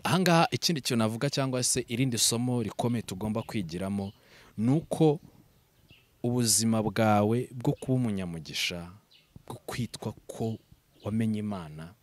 ahangaha ikindi kintu navuga cyangwa se irindi somo rikomeye tugomba kwigiramo ni uko ubuzima bwawe bwo kuba umunyamugisha bwo kwitwa ko wamenye imana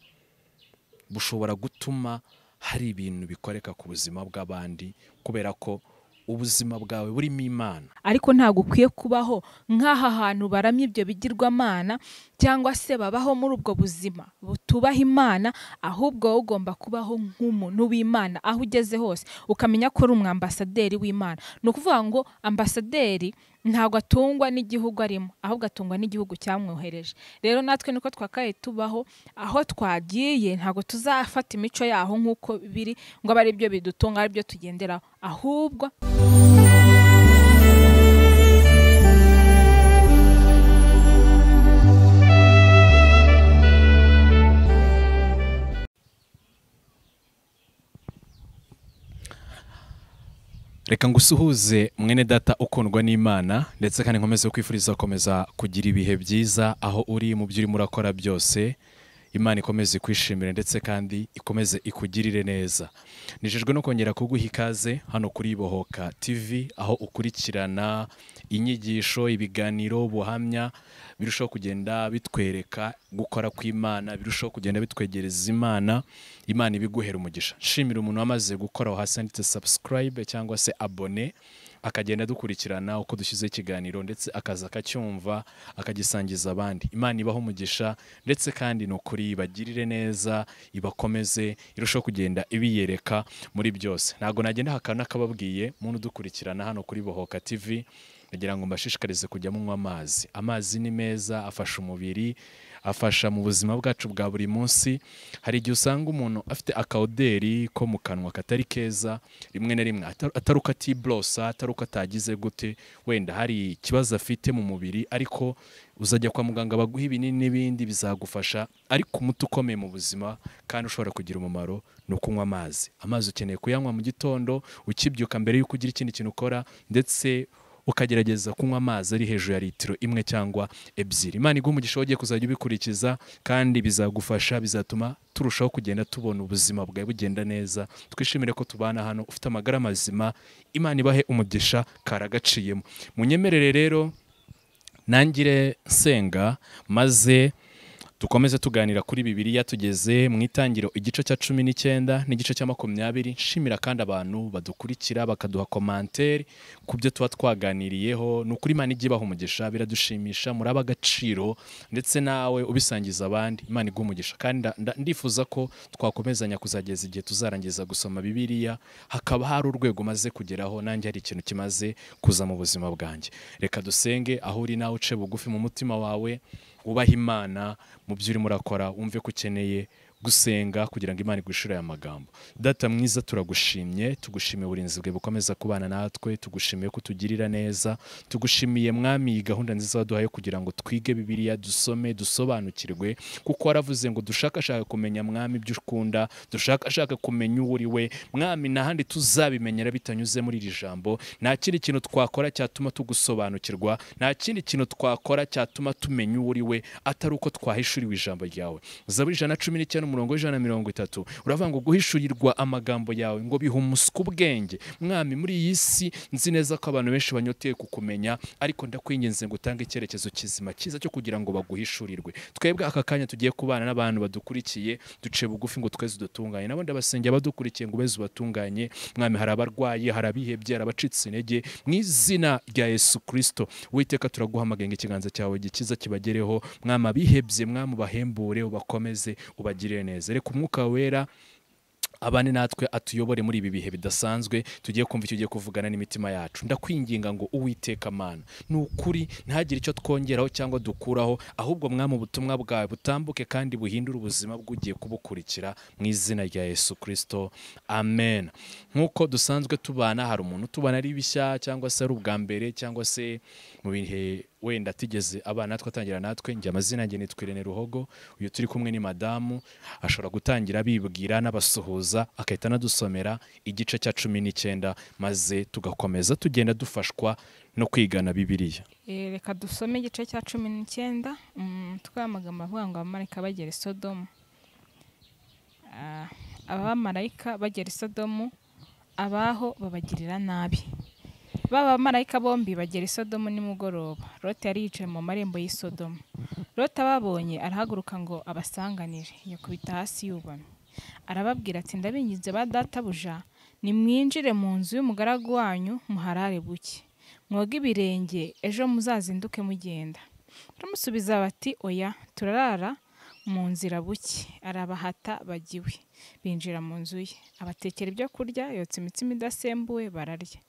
bushobora gutuma hari ibintu bikoreka ku buzima bw'abandi kubera ko ubuzima bwawe burimo imana ariko ntabwo ukwiye kubaho nk'aha hantu baramya ibyo bigirwamana cyangwa se babaho muri ubwo buzima butubaha imana ahubwo wowe ugomba kubaho nk'umuntu w'imana aho ugeze hose ukamenya ko uri umwambasaderi w'imana ni ukuvuga ngo ambasaderi ntabwo atungwa n'igihugu arimo ahubwo atungwa n'igihugu cyamwohereje rero natwe niko twakaye tubaho aho twagiye ntabwo tuzafata imico yaho nk'uko biri ngo abe ari byo bidutunga ari byo tugenderaho ahubwo reka ngusuhuze mwene data ukundwa n'imana ndetse kandi nkomeze kwifuriza gukomeza kugira ibihe byiza aho uri mu byo urimo urakora byose imana ikomeze ikwishimire ndetse kandi ikomeze ikugirire neza nijejwe no kongera kuguha ikaze hano kuri bohoka tv aho ukurikirana inyigisho ibiganiro ubuhamya birushaho kugenda bitwereka gukora kw'imana birushaho kugenda bitwegereza imana imana ibiguhera umugisha nshimira umuntu wamaze gukora aho hasi handitse subscribe cyangwa se abone akagenda dukurikirana uko dushyize ikiganiro ndetse akaza akacyumva akagisangiza abandi imana ibaho umugisha ndetse kandi ni ukuri ibagirire neza ibakomeze irushaho kugenda ibiyereka muri byose ntabwo nagenda hakaba n'akababwiye muntu udukurikirana hano kuri bohoka tv ndagira ngo mbashishikarize kujya munywa amazi amazi ni meza afasha umubiri afasha mu buzima bwacu bwa buri munsi hari igihe usanga umuntu afite akawuderi ko mu kanwa katari keza rimwe na rimwe atari uko atiborosa atari uko atagize gute wenda hari ikibazo afite mu mubiri ariko uzajya kwa muganga baguha ibinini n'ibindi bizagufasha ariko umuti ukomeye mu buzima kandi ushobora kugira umumaro ni ukunywa amazi amazi ukeneye kuyanywa mu gitondo ukibyuka mbere y'uko ugira ikindi kintu ukora ndetse ukagerageza kunywa amazi ari hejuru ya litiro imwe cyangwa ebyiri imana iguha umugisha wogiye kuzajya ubikurikiza kandi bizagufasha bizatuma turushaho kugenda tubona ubuzima bwawe bugenda neza twishimire ko tubana hano ufite amagara mazima imana ibahe umugisha karagaciyemo munyemerere rero nangire nsenga maze dukomeze tuganira kuri bibiriya tugeze mu itangiro igice cya cumi n'icyenda n'igice cya makumyabiri nshimira kandi abantu badukurikira bakaduha komantere ku byo tuba twaganiriyeho ni ukuri imana ijya ibaha umugisha biradushimisha muri ab'agaciro ndetse nawe ubisangiza abandi imana iguha umugisha kandi ndifuza ko twakomezanya kuzageza igihe tuzarangiza gusoma bibiriya hakaba hari urwego umaze kugeraho nanjye hari ikintu kimaze kuza mu buzima bwanjye reka dusenge aho uri nawe uce bugufi mu mutima wawe wubahe imana mu byo urimo urakora wumve ko ukeneye gusenga kugira ngo imana igushyire aya magambo data mwiza turagushimye tugushimiye uburinzi bwe bukomeza kubana natwe tugushimiye ko utugirira neza tugushimiye mwami iyi gahunda nziza waduhaye kugira ngo twige bibiriya dusome dusobanukirwe kuko waravuze ngo dushakashaka kumenya mwami ibyo ukunda dushakashaka kumenya uwo uri we mwami n'ahandi tuzabimenyera bitanyuze muri iri jambo nta kindi kintu twakora cyatuma tugusobanukirwa nta kindi kintu twakora cyatuma tumenya uwo uri we atari uko twahishuriwe ijambo ryawe zaburi ijana na cumi n'icyenda umurongo w'ijana na mirongo itatu uravuga ngo guhishurirwa amagambo yawe ngo bihe umuswa ubwenge mwami muri iyi si nzi neza ko abantu benshi banyoteye kukumenya ariko ndakwinginze ngo utange icyerekezo kizima cyiza cyo kugira ngo baguhishurirwe twebwe aka kanya tugiye kubana n'abantu badukurikiye duce bugufi ngo tweze udutunganye nabo ndabasengera badukurikiye ngo ubeze ubatunganye mwami hari abarwayi hari abihebye hari abacitse intege mu izina rya yesu kirisito witeka turaguhamagaye ikiganza cyawe gikiza kibagereho mwami abihebye mwami ubahembure ubakomeze ubagirire neza reka umwuka wera abane natwe atuyobore muri ibi bihe bidasanzwe tugiye kumva icyo ugiye kuvugana n'imitima yacu ndakwinginga ngo uwiteka amana ni ukuri ntihagire icyo twongeraho cyangwa dukuraho ahubwo mwami ubutumwa bwawe butambuke kandi buhindure ubuzima bw'ugiye kubukurikira mu izina rya yesu kirisito amen nk'uko dusanzwe tubana hari umuntu tubana ari bishya cyangwa se ari ubwa mbere cyangwa se mu bihe wenda atigeze abana natwe atangira natwe njye amazina yanjye nitwa Irene Ruhogo uyu turi kumwe ni madamu ashobora gutangira bibwira n'abasuhuza agahita anadusomera igice cya cumi n'icyenda maze tugakomeza tugenda dufashwa no kwigana bibiriya reka dusome igice cya cumi n'icyenda twari amagambo avuga ngo abamarika bagera i sodomu abamarayika bagera i sodomu abaho babagirira nabi ba bamarayika bombi bagera i sodomu nimugoroba lote yari yicaye mu marembo y'i sodomu lote ababonye arahaguruka ngo abasanganire yakubita hasi yubamye arababwira ati ndabinginze ba databuja nimwinjire mu nzu y'umugaragu wanyu muharare buke mwoge ibirenge ejo muzazinduke mugenda turamusubiza bati oya turarara mu nzira buke arabahata bajya iwe binjira mu nzu ye abatekera ibyo kurya yotsa imitsima idasembuwe bararya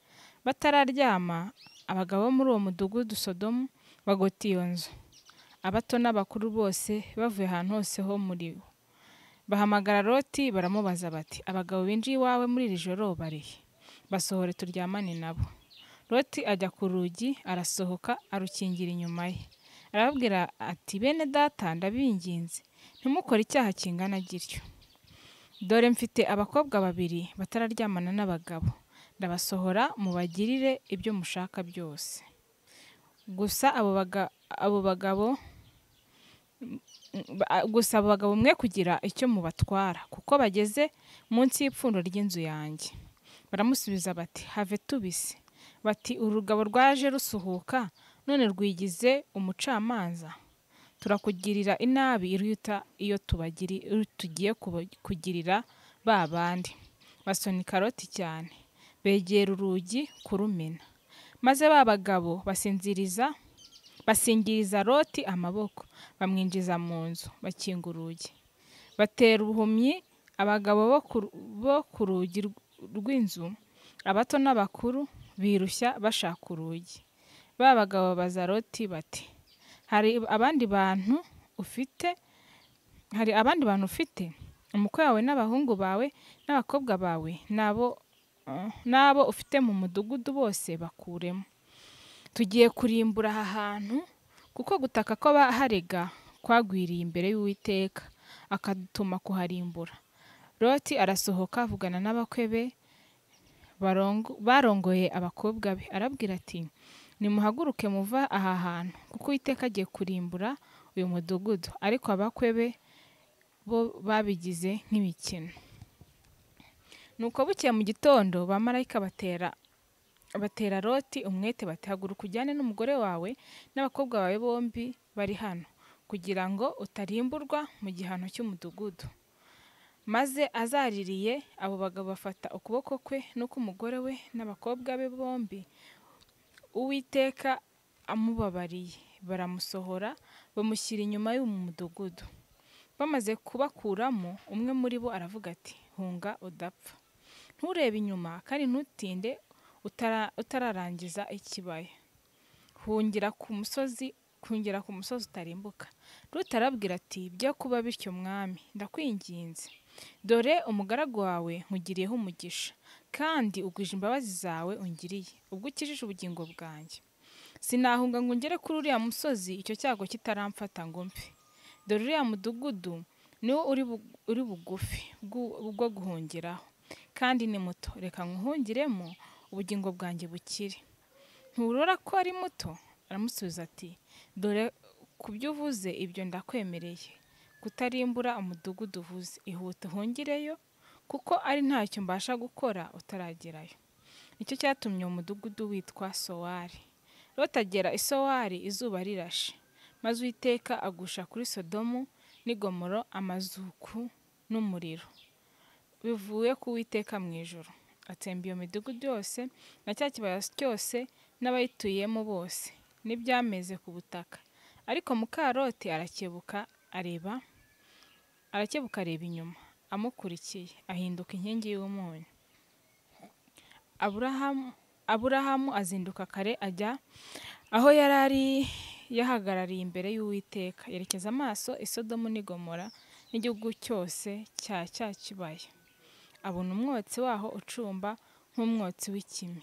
batararyama abagabo bo muri uwo mudugudu sodomu bagota iyo nzu abato n'abakuru bose bavuye ahantu hose ho muri bo bahamagara loti baramubaza bati abagabo binjiye iwawe muri iri joro barihe basohore turyamane nabo loti ajya ku rugi arasohoka arukingira inyuma ye arababwira ati bene data ndabinginze ntimukore icyaha kingana gityo dore mfite abakobwa babiri batararyamana n'abagabo ndabasohora mubagirire ibyo mushaka byose gusa abo baga- abo bagabo ba- gusa abo bagabo mwe kugira icyo mubatwara kuko bageze munsi y'ipfundo ry'inzu yanjye baramusubiza bati have tubise bati urugabo rwaje rusuhuka none rwigize umucamanza turakugirira inabi iruta iyo tubagiri iyo tugiye kuba- kugirira ba bandi basonika loti cyane begera urugi kurumena maze ba bagabo basinziriza basingiriza loti amaboko bamwinjiza mu nzu bakinga urugi batera ubuhumyi abagabo bo ku- bo ku rugi rw- rw'inzu abato n'abakuru birushya bashaka urugi ba bagabo baza loti bati hari abandi bantu ufite hari abandi bantu ufite umukwe wawe n'abahungu bawe n'abakobwa bawe n'abo eh, n'abo ufite mu mudugudu bose bakuremo tugiye kurimbura aha hantu kuko gutaka kw'abaharega kwagwiriye imbere y'uwiteka akadutuma kuharimbura loti arasohoka avugana n'abakwe be barongo- barongoye abakobwa be arabwira ati nimuhaguruke muva aha hantu kuko uwiteka agiye kurimbura uyu mudugudu ariko abakwe be bo babigize nk'imikino nuko bukeye mu gitondo bamarayika batera batera loti umwete batihaguruka ujyane n'umugore wawe n'abakobwa bawe bombi bari hano kugira ngo utarimburwa mu gihano cy'umudugudu maze azaririye abo bagabo bafata ukuboko kwe n'uk'umugore we n'abakobwa be bombi uwiteka amubabariye baramusohora bamushyira inyuma y'umu mudugudu bamaze kubakuramo umwe muri bo aravuga ati hunga udapfa nturebe inyuma kandi ntutinde utara- utararangiza ikibaya hungira ku musozi kungira ku musozi utarimbuka ruta arabwira ati bijya kuba bityo mwami ndakwinginze dore umugaragu wawe nkugiriyeho umugisha kandi ugwije imbabazi zawe ungiriye ubwo ukijije ubugingo bwanjye sinahunga ngo ngere kuri uriya musozi icyo cyago kitaramfata ngo mpe dore uriya mudugudu niwo uri bu- uri bugufi bw'u- bwo guhungiraho kandi ni muto reka nkuhungiremo ubugingo bwanjye bukire nturora ko ari muto aramusubiza ati dore ku byo uvuze ibyo ndakwemereye kutarimbura umudugudu uvuze ihute uhungireyo kuko ari ntacyo mbasha gukora utaragerayo nicyo cyatumye uwo mudugudu witwa sowari rotagera isowari izuba rirashe maze uwiteka agusha kuri sodomu n'igomoro amazuku n'umuriro bivuye ku witeka mu ijoro atsemba iyo midugudu yose na cya kibaya cyose n'abayituyemo bose n'ibyameze ku butaka ariko mukaroti arakebuka areba arakebuka areba inyuma amukurikiye ahinduka inkingi y'umunyu aburahamu aburahamu azinduka kare ajya aho yari ari yahagarariye imbere y'uwiteka yerekeza amaso isodomu n'igomora n'igihugu cyose cya cya kibaya abona umwotsi waho ucumba nk'umwotsi w'ikime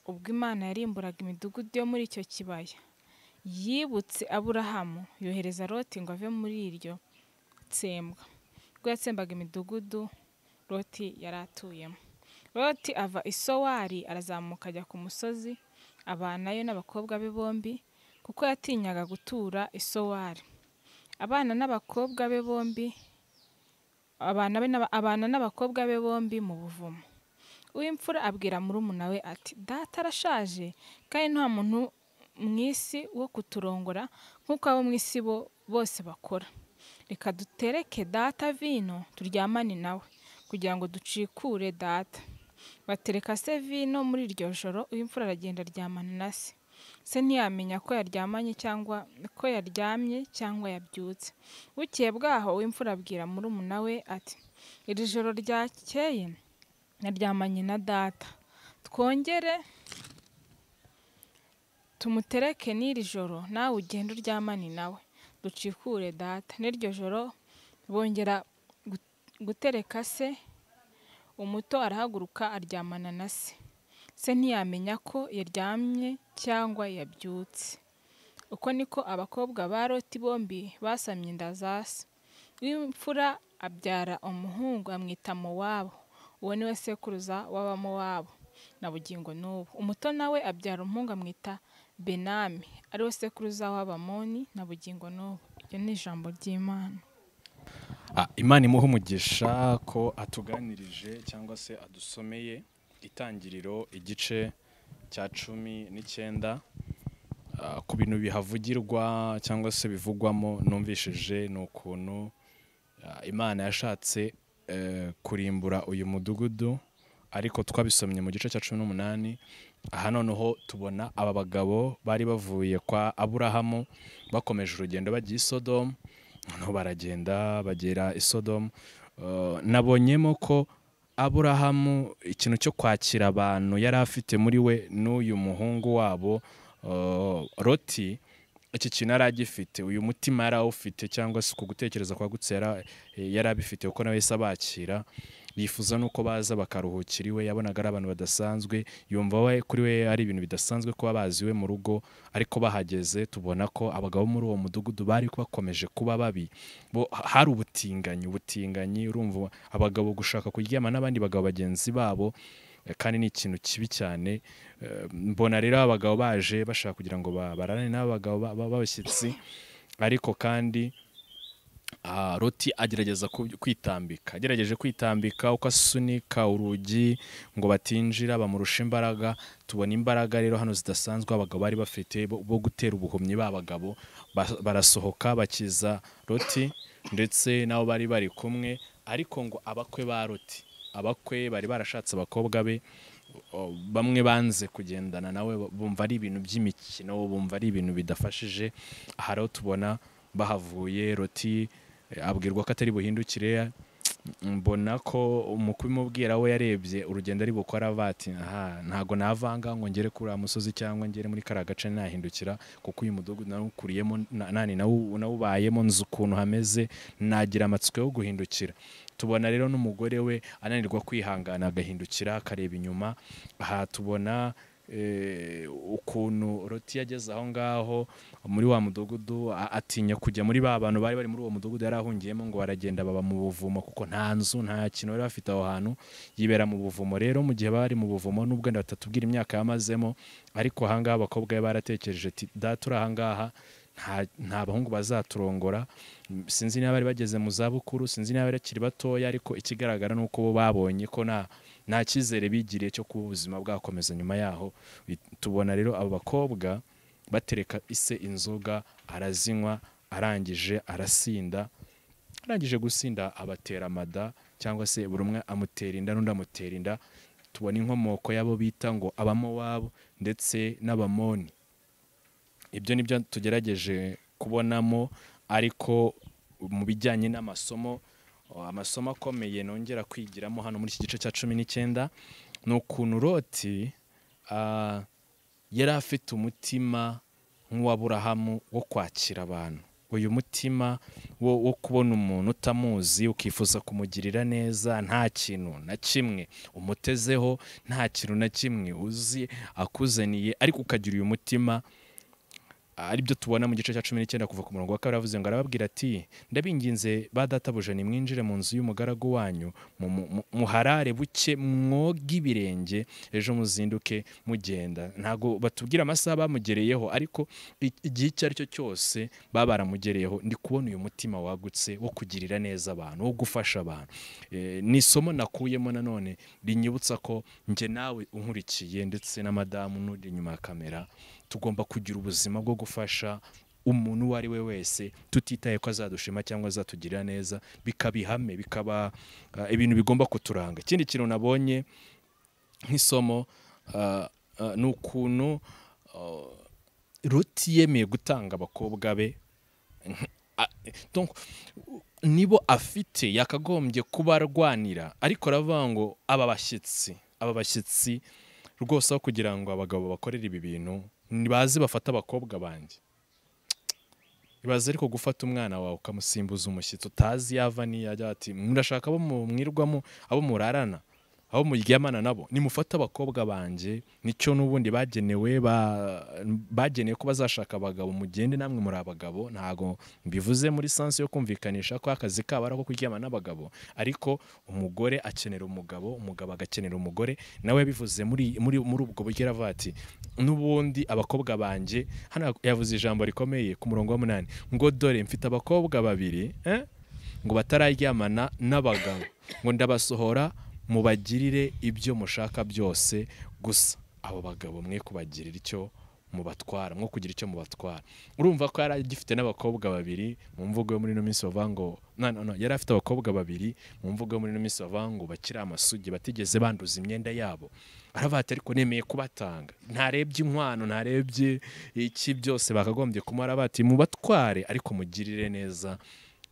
ubwo imana yarimburaga imidugudu yo muri icyo kibaya yibutse aburahamu yohereza loti ngo ave muri iryo tsembwa ubwo yatsembaga imidugudu loti yari atuyemo loti ava isowari arazamuka ajya ku musozi abanayo n'abakobwa be bombi kuko yatinyaga gutura isowari abana n'abakobwa be bombi abana be n'aba- abana n'abakobwa be bombi mu buvumo uw'imfura abwira murumuna we ati data arashaje kandi nta muntu mu isi wo kuturongora nk'uko abo mu isi bo bose bakora reka dutereke data vino turyamane nawe kugira ngo ducikure data batereka se vino muri iryo joro uw'imfura aragenda aryamana na se se ntiyamenya ko yaryamanye cyangwa ko yaryamye cyangwa yabyutse bukeye bwaho uw'imfura abwira murumuna we ati iri joro ryakeye naryamanye na data twongere tumutereke n'iri joro nawe ugende uryamane nawe ducikure data n'iryo joro bongera gu- gutereka se umuto arahaguruka aryamana na se se ntiyamenya ko yaryamye cyangwa yabyutse uko niko abakobwa ba loti bombi basamye inda za se w'imfura abyara umuhungu amwita mowabu uwo niwe sekuruza w'abamowabu na bugingo n'ubu umuto nawe abyara umuhungu amwita benami ariwe sekuruza w'abamoni na bugingo n'ubu iryo ni ijambo ry'imana Ah, imana imuhe umugisha ko atuganirije cyangwa se adusomeye itangiriro igice cya cumi n'icyenda Ah, ku bintu bihavugirwa cyangwa se bivugwamo numvishije ni ukuntu ah, imana yashatse eh, kurimbura uyu mudugudu ariko twabisomye mu gice cya cumi n'umunani aha noneho tubona aba bagabo bari bavuye kwa aburahamu bakomeje urugendo bagiye i sodomu noneho baragenda bagera i sodomu Eh, nabonyemo ko aburahamu ikintu cyo kwakira abantu yari afite muri we n'uyu muhungu wabo eh, loti iki kintu yari agifite uyu mutima yari awufite cyangwa se uku gutekereza kwagutse yara- yari abifite kuko nawe yahise abakira yifuza n'uko baza bakaruhukira iwe yabonaga ari abantu badasanzwe yumva we kuri we ari ibintu bidasanzwe kuba bazi iwe mu rugo ariko bahageze tubona ko abagabo muri uwo mudugudu bari bakomeje kuba babi bo hari ubutinganyi ubutinganyi urumva abagabo gushaka kuryama n'abandi bagabo bagenzi babo eh, kandi ni ikintu kibi cyane Eh, mbona rero abagabo baje bashaka kugira ngo ba- barane n'abagabo b'abashyitsi ariko kandi ah, loti agerageza ku- kwitambika agerageje kwitambika uko asunika urugi ngo batinjira bamurusha imbaraga tubona imbaraga rero hano zidasanzwe abagabo bari bafite bo bo gutera ubuhumyi b'abagabo Ba- barasohoka bakiza loti ndetse nabo bari bari kumwe ariko ngo abakwe ba loti abakwe bari barashatse abakobwa be o- bamwe banze kugendana nawe bumva ari ibintu by'imikino bumva ari ibintu bidafashije aha rero tubona bahavuye roti eh, abwirwa ko atari buhindukire mbona ko umukubimubwira we yarebye urugendo ari gukora avati aha ntago navanga ngo ngere kuri uriya musozi cyangwa ngere muri kariya gace nahindukira kuko uyu mudugudu nawukuriyemo na- nani nawu- nawubayemo nzi ukuntu hameze nagira amatsiko yo guhindukira tubona rero n'umugore we ananirwa kwihangana agahindukira akareba inyuma aha tubona eh, ukuntu roti yageze aho ngaho muri wa mudugudu a- atinya kujya muri ba bantu bari bari muri uwo mudugudu yari ahungiyemo ngo baragenda baba mu buvumo kuko nta nzu nta kintu bari bafite aho hantu yibera mu buvumo rero mu gihe bari mu buvumo nubwo wenda batatubwira imyaka yamazemo ariko ahangaha abakobwa be baratekereje ati data uri ahangaha nta- nta bahungu bazaturongora Mm, sinzi niba bari bageze mu zabukuru sinzi niba bakiri batoya ariko ikigaragara ni uko bo babonye ko nta nta cyizere bigiriye cyo kuba ubuzima bwakomeza nyuma yaho Bi- tubona rero abo bakobwa batereka ise inzoga arazinywa arangije arasinda arangije gusinda abatera amada cyangwa se buri umwe amutera inda n'undi amutera inda tubona inkomoko y'abo bita ngo abamowabu ndetse n'abamoni ibyo ni byo tugerageje kubonamo ariko mu bijyanye n'amasomo amasomo akomeye nongera kwigiramo hano muri iki gice cya cumi n'icyenda ni ukuntu roti ah, yari afite umutima nk'uw'aburahamu wo kwakira abantu uyu mutima wo, wo kubona umuntu utamuzi ukifuza kumugirira neza nta kintu na kimwe umutezeho nta kintu na kimwe uzi akuzaniye ariko ukagira uyu mutima ari byo tubona mu gice cya cumi n'icyenda kuva ku murongo wa kabiri avuze ngo arababwira ati ndabinginze ba databuja nimwinjire mu nzu y'umugaragu wanyu mu- mu- mu- muharare buke mwoge ibirenge ejo muzinduke mugenda ntabwo batubwira amasaha bamugereyeho ariko i- igihe icyo ari cyo cyose baba baramugereyeho ndi kubona uyu mutima wagutse wo kugirira neza abantu wo gufasha abantu Eh, ni isomo nakuyemo nanone rinyibutsa ko njye nawe unkurikiye ndetse na madamu n'uri inyuma ya kamera tugomba kugira ubuzima bwo gufasha umuntu uwo ari we wese tutitaye ko azadushima cyangwa azatugirira neza bikaba ihame bikaba ah, ibintu bigomba kuturanga ikindi kintu nabonye nk'isomo ah, ah, ni ukuntu ah, ruti yemeye gutanga abakobwa be Ah, donc, nibo afite yakagombye kuba arwanira ariko aravuga ngo aba bashyitsi aba bashyitsi rwose aho kugira ngo abagabo bakorere ibi bintu ntibaze bafata abakobwa banjye ibaze ariko gufata umwana wawe ukamusimbuza umushyitsi utazi yava niyajya ati murashaka abo mwirwamo abo murarana abo muryamana nabo nimufate abakobwa banjye nicyo n'ubundi bagenewe ba- bagenewe ko bazashaka abagabo mugende namwe muri abagabo ntabwo mbivuze muri sansi yo kumvikanisha ko akazi kabo ari ako kuryama n'abagabo ariko umugore akenera umugabo umugabo agakenera umugore nawe yabivuze muri muri muri ubwo buryo aravuga ati n'ubundi abakobwa banjye hano yavuze ijambo rikomeye ku murongo wa munani ngo dore mfite abakobwa babiri eh? ngo batararyamana n'abagabo ngo ndabasohora mubagirire ibyo mushaka byose gusa abo bagabo mwe kubagirira icyo mubatwara mwo kugira icyo mubatwara urumva ko yari agifite n'abakobwa babiri mu mvugo yo muri ino minsi bavuga ngo no, no, no, yari afite abakobwa babiri mu mvugo yo muri ino minsi bavuga ngo bakiri amasugi batigeze banduza imyenda yabo aravuga ati ariko nemeye kubatanga ntarebye inkwano ntarebye iki byose bakagombye kumara bati mubatware ariko mugirire neza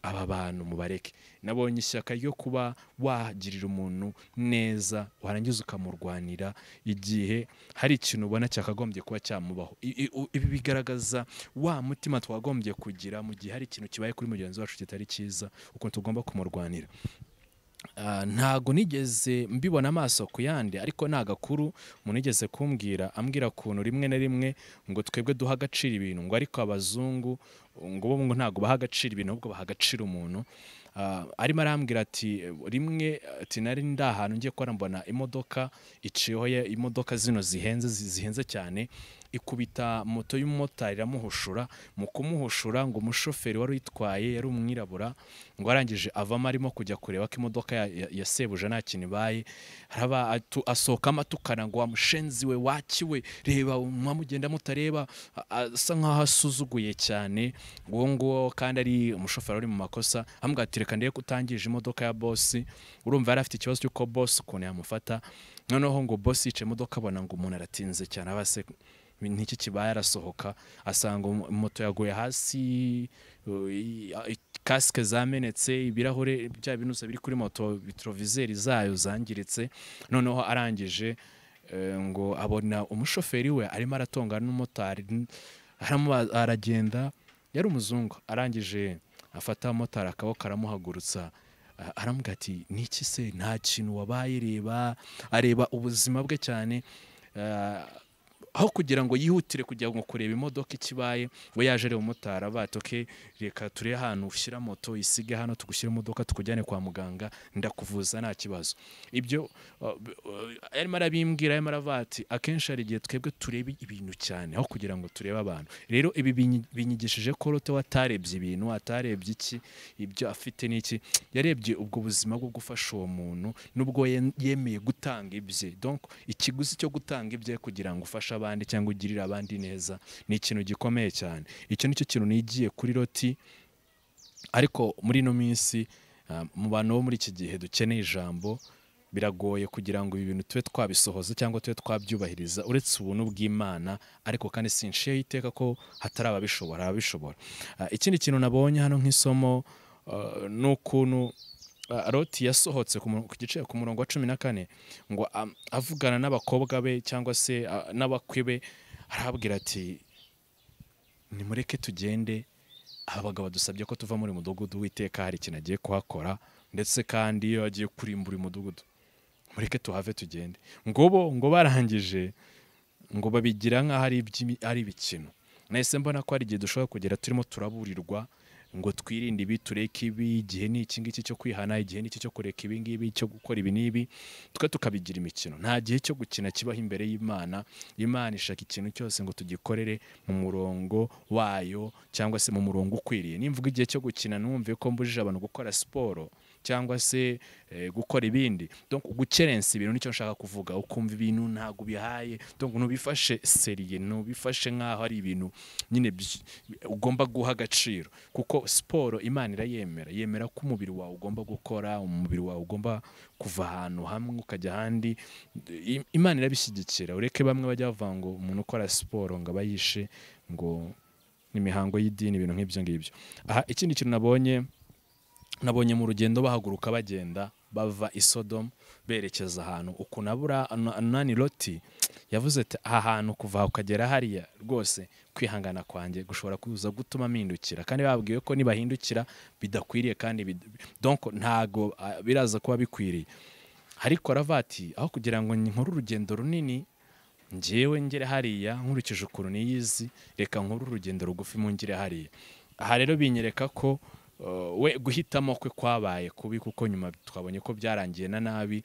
aba bantu mubareke nabonye ishyaka ryo kuba wagirira umuntu neza warangiza ukamurwanira igihe hari ikintu ubona cyakagombye kuba cyamubaho I- i- u- ibi bigaragaza wa mutima twagombye kugira mu gihe hari ikintu kibaye kuri mugenzi wacu kitari cyiza ukuntu tugomba kumurwanira Ah, ntago nigeze mbibona amaso ku yandi ariko ni agakuru munigeze kumbwira ambwira kuntu rimwe na rimwe ngo twebwe duha agaciro ibintu ngo ariko abazungu ngo bo ngo ntago baha agaciro ibintu ahubwo baha agaciro umuntu Ah, arimo arambwira ati rimwe ati nari ndi ahantu ngiye ko mbona imodoka iciyeho ya- imodoka zino zihenze zi- zihenze cyane ikubita moto y'umumotari iramuhushura mu kumuhushura ngo umushoferi wari uyitwaye yari umwirabura ngo arangije avamo arimo kujya kureba ko imodoka ya- ya- ya sebuja nta kintu ibaye haraba atu- asohokamo atukana ngo wamushenzi we wakiwe reba mwamugenda mutareba a- asa nkaho asuzuguye cyane uwo nguwo kandi ari umushoferi uri mu makosa ambwira ati reka ndebe ko utangije imodoka ya bosi urumva yari afite ikibazo cy'uko bosi ukuntu yamufata noneho ngo bosi yicaye imodoka abona ngo umuntu aratinze cyane aba se n'iki kibaye arasohoka asanga umu- moto yaguye hasi u- i- a- i- kasike zamenetse ibirahure bya binusa biri kuri moto vitrovizeri zayo zangiritse noneho arangije eh, ngo abona umushoferi we arimo aratongana n'umumotari n- aramuba- aragenda yari umuzungu arangije afata motari akaboko aramuhagurutsa a- aramubwira ati niki se nta kintu wabaye reba areba ubuzima bwe cyane Ah, aho kugira ngo yihutire kujya ngo kureba imodoka ikibaye we yaje areba umumotari avuga ati "Okay, reka turebe ahantu ushyira moto isige hano tugushyira imodoka tukujyane kwa muganga ndakuvuza nta kibazo ibyo uh, b- uh, yarimo arabimbwira yarimo aravuga ati akenshi hari igihe twebwe tureba ibintu cyane aho kugira ngo turebe abantu rero ibi binyi- binyigishije ko lote we atarebye ibintu atarebye iki ibyo afite n'iki yarebye ubwo buzima bwo gufasha uwo muntu n'ubwo ye- yemeye gutanga ibye donc ikiguzi cyo gutanga ibye kugira ngo ufashe abandi cyangwa ugirire abandi neza ni ikintu gikomeye cyane icyo nicyo kintu nigiye kuri loti ariko muri ino minsi ah, mu bantu bo muri iki gihe dukeneye ijambo biragoye kugira ngo ibi bintu tube twabisohoza cyangwa tube twabyubahiriza uretse ubuntu bw'imana ariko kandi sinshiyeho iteka ko hatari ababishobora ababishobora Ah, ikindi kintu nabonye hano nk'isomo ah, ni ukuntu ah, loti yasohotse ku mu- ku gice ku murongo wa cumi na kane ngo am- avugana n'abakobwa be cyangwa se ah, n'abakwe be arababwira ati nimureke tugende aba bagabo dusabye ko tuva muri mudugudu witeka hari ikintu agiye kuhakora ndetse kandi iyo agiye kurimbura umudugudu mureke tuhave tugende ngo bo ngo barangije ngo babigira nk'aho ari iby'imi- ari ibikino nahise mbona ko hari igihe dushobora kugera turimo turaburirwa ngo twirinde ibi tureke ibi igihe ni iki ngiki cyo kwihana igihe ni iki cyo kureka ibi ngibi cyo gukora ibi n'ibi twe tukabigira imikino nta gihe cyo gukina kibaho imbere y'imana imana ishaka ikintu cyose ngo tugikorere mu murongo wayo cyangwa se mu murongo ukwiriye nimvuga igihe cyo gukina numve ko mbujije abantu gukora siporo cyangwa se eh, gukora ibindi donc gukerensa ibintu nicyo nshaka kuvuga ukumva ibintu ntabwo ubihaye donc ntubifashe seriye ntubifashe nk'aho ari ibintu nyine byi- ugomba guha agaciro kuko siporo imana irayemera yemera ko umubiri wawe ugomba gukora umubiri wawe ugomba kuva ahantu hamwe ukajya ahandi I- imana irabishyigikira ureke bamwe bajya bavuga ngo umuntu ukora siporo ngo aba yishe ngo ni imihango y'idini ibintu nk'ibyo ngibyo aha ikindi kintu nabonye nabonye mu rugendo bahaguruka bagenda bava i Sodom berekeza ahantu uku nabura nani loti yavuze ati aha hantu kuva aha ukagera hariya rwose kwihangana kwanjye gushobora kuza gutuma mpindukira kandi babwiwe ko nibahindukira bidakwiriye kandi bid- donc ntago ah, biraza kuba bikwiriye ariko aravuga ati aho kugira ngo nkore urugendo runini njyewe ngere hariya nkurikije ukuntu niyizi reka nkore urugendo rugufi mu ngire hariya aha rero binyereka ko uh, we guhitamo kwe kwabaye kubi kuko nyuma twabonye ko byarangiye na nabi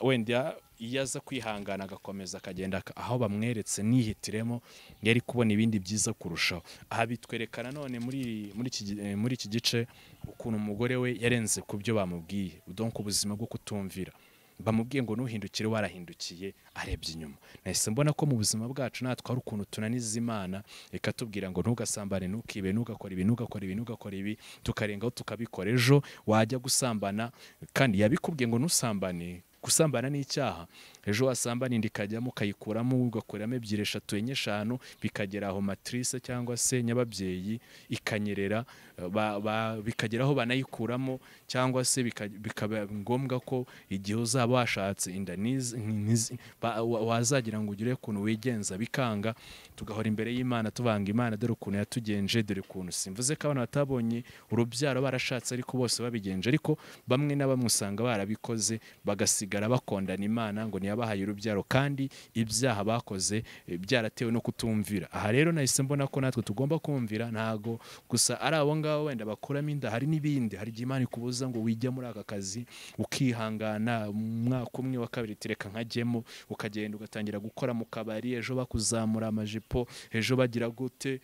wenda iyo aza kwihangana agakomeza akagenda aka- aho bamweretse nihitiremo yari kubona ibindi byiza kurushaho aha bitwereka nanone muri muri iki gi- eh, muri iki gice ukuntu umugore we yarenze ku byo bamubwiye donc ubuzima bwo kutumvira bamubwiye ngo nuhindukire warahindukiye arebye inyuma nahise mbona ko mu buzima bwacu natwe hari ukuntu tunaniza imana ikatubwira ngo ntugasambane ntukibe ntugakore ibi ntugakore ibi ntugakore ibi tukarengaho tukabikora ejo wajya gusambana kandi yabikubwiye ngo ntusambane gusambana ni icyaha ejo wasambana inda ikajyamo ukayikuramo ugakuramo ebyiri eshatu enye eshanu bikagera aho matrice cyangwa se nyababyeyi ikanyerera ba- ba- bikagera aho banayikuramo cyangwa se bika- bikaba ngombwa ko igihe uzaba washatse inda n'izi- n'izi- ba- wa- wazagira ngo ugire ukuntu wigenza bikanga tugahora imbere y'imana tubanga imana dore ukuntu yatugenje dore ukuntu simvuze ko abana batabonye urubyaro barashatse ariko bose babigenje ariko bamwe na bamwe usanga barabikoze bagasigara bakondana imana ngo ntiyabahaye urubyaro kandi ibyaha bakoze eh, byaratewe no kutumvira aha rero nahise mbona ko natwe tugomba kumvira ntago gusa ari abo ngabo wenda bakuramo inda hari n'ibindi hari igihe imana ikubuza ngo wijya muri aka kazi ukihangana umwaka umwe wa kabiri tireka nkajyemo ukagenda ugatangira gukora mu kabari ejo bakuzamura amajipo ejo bagira gute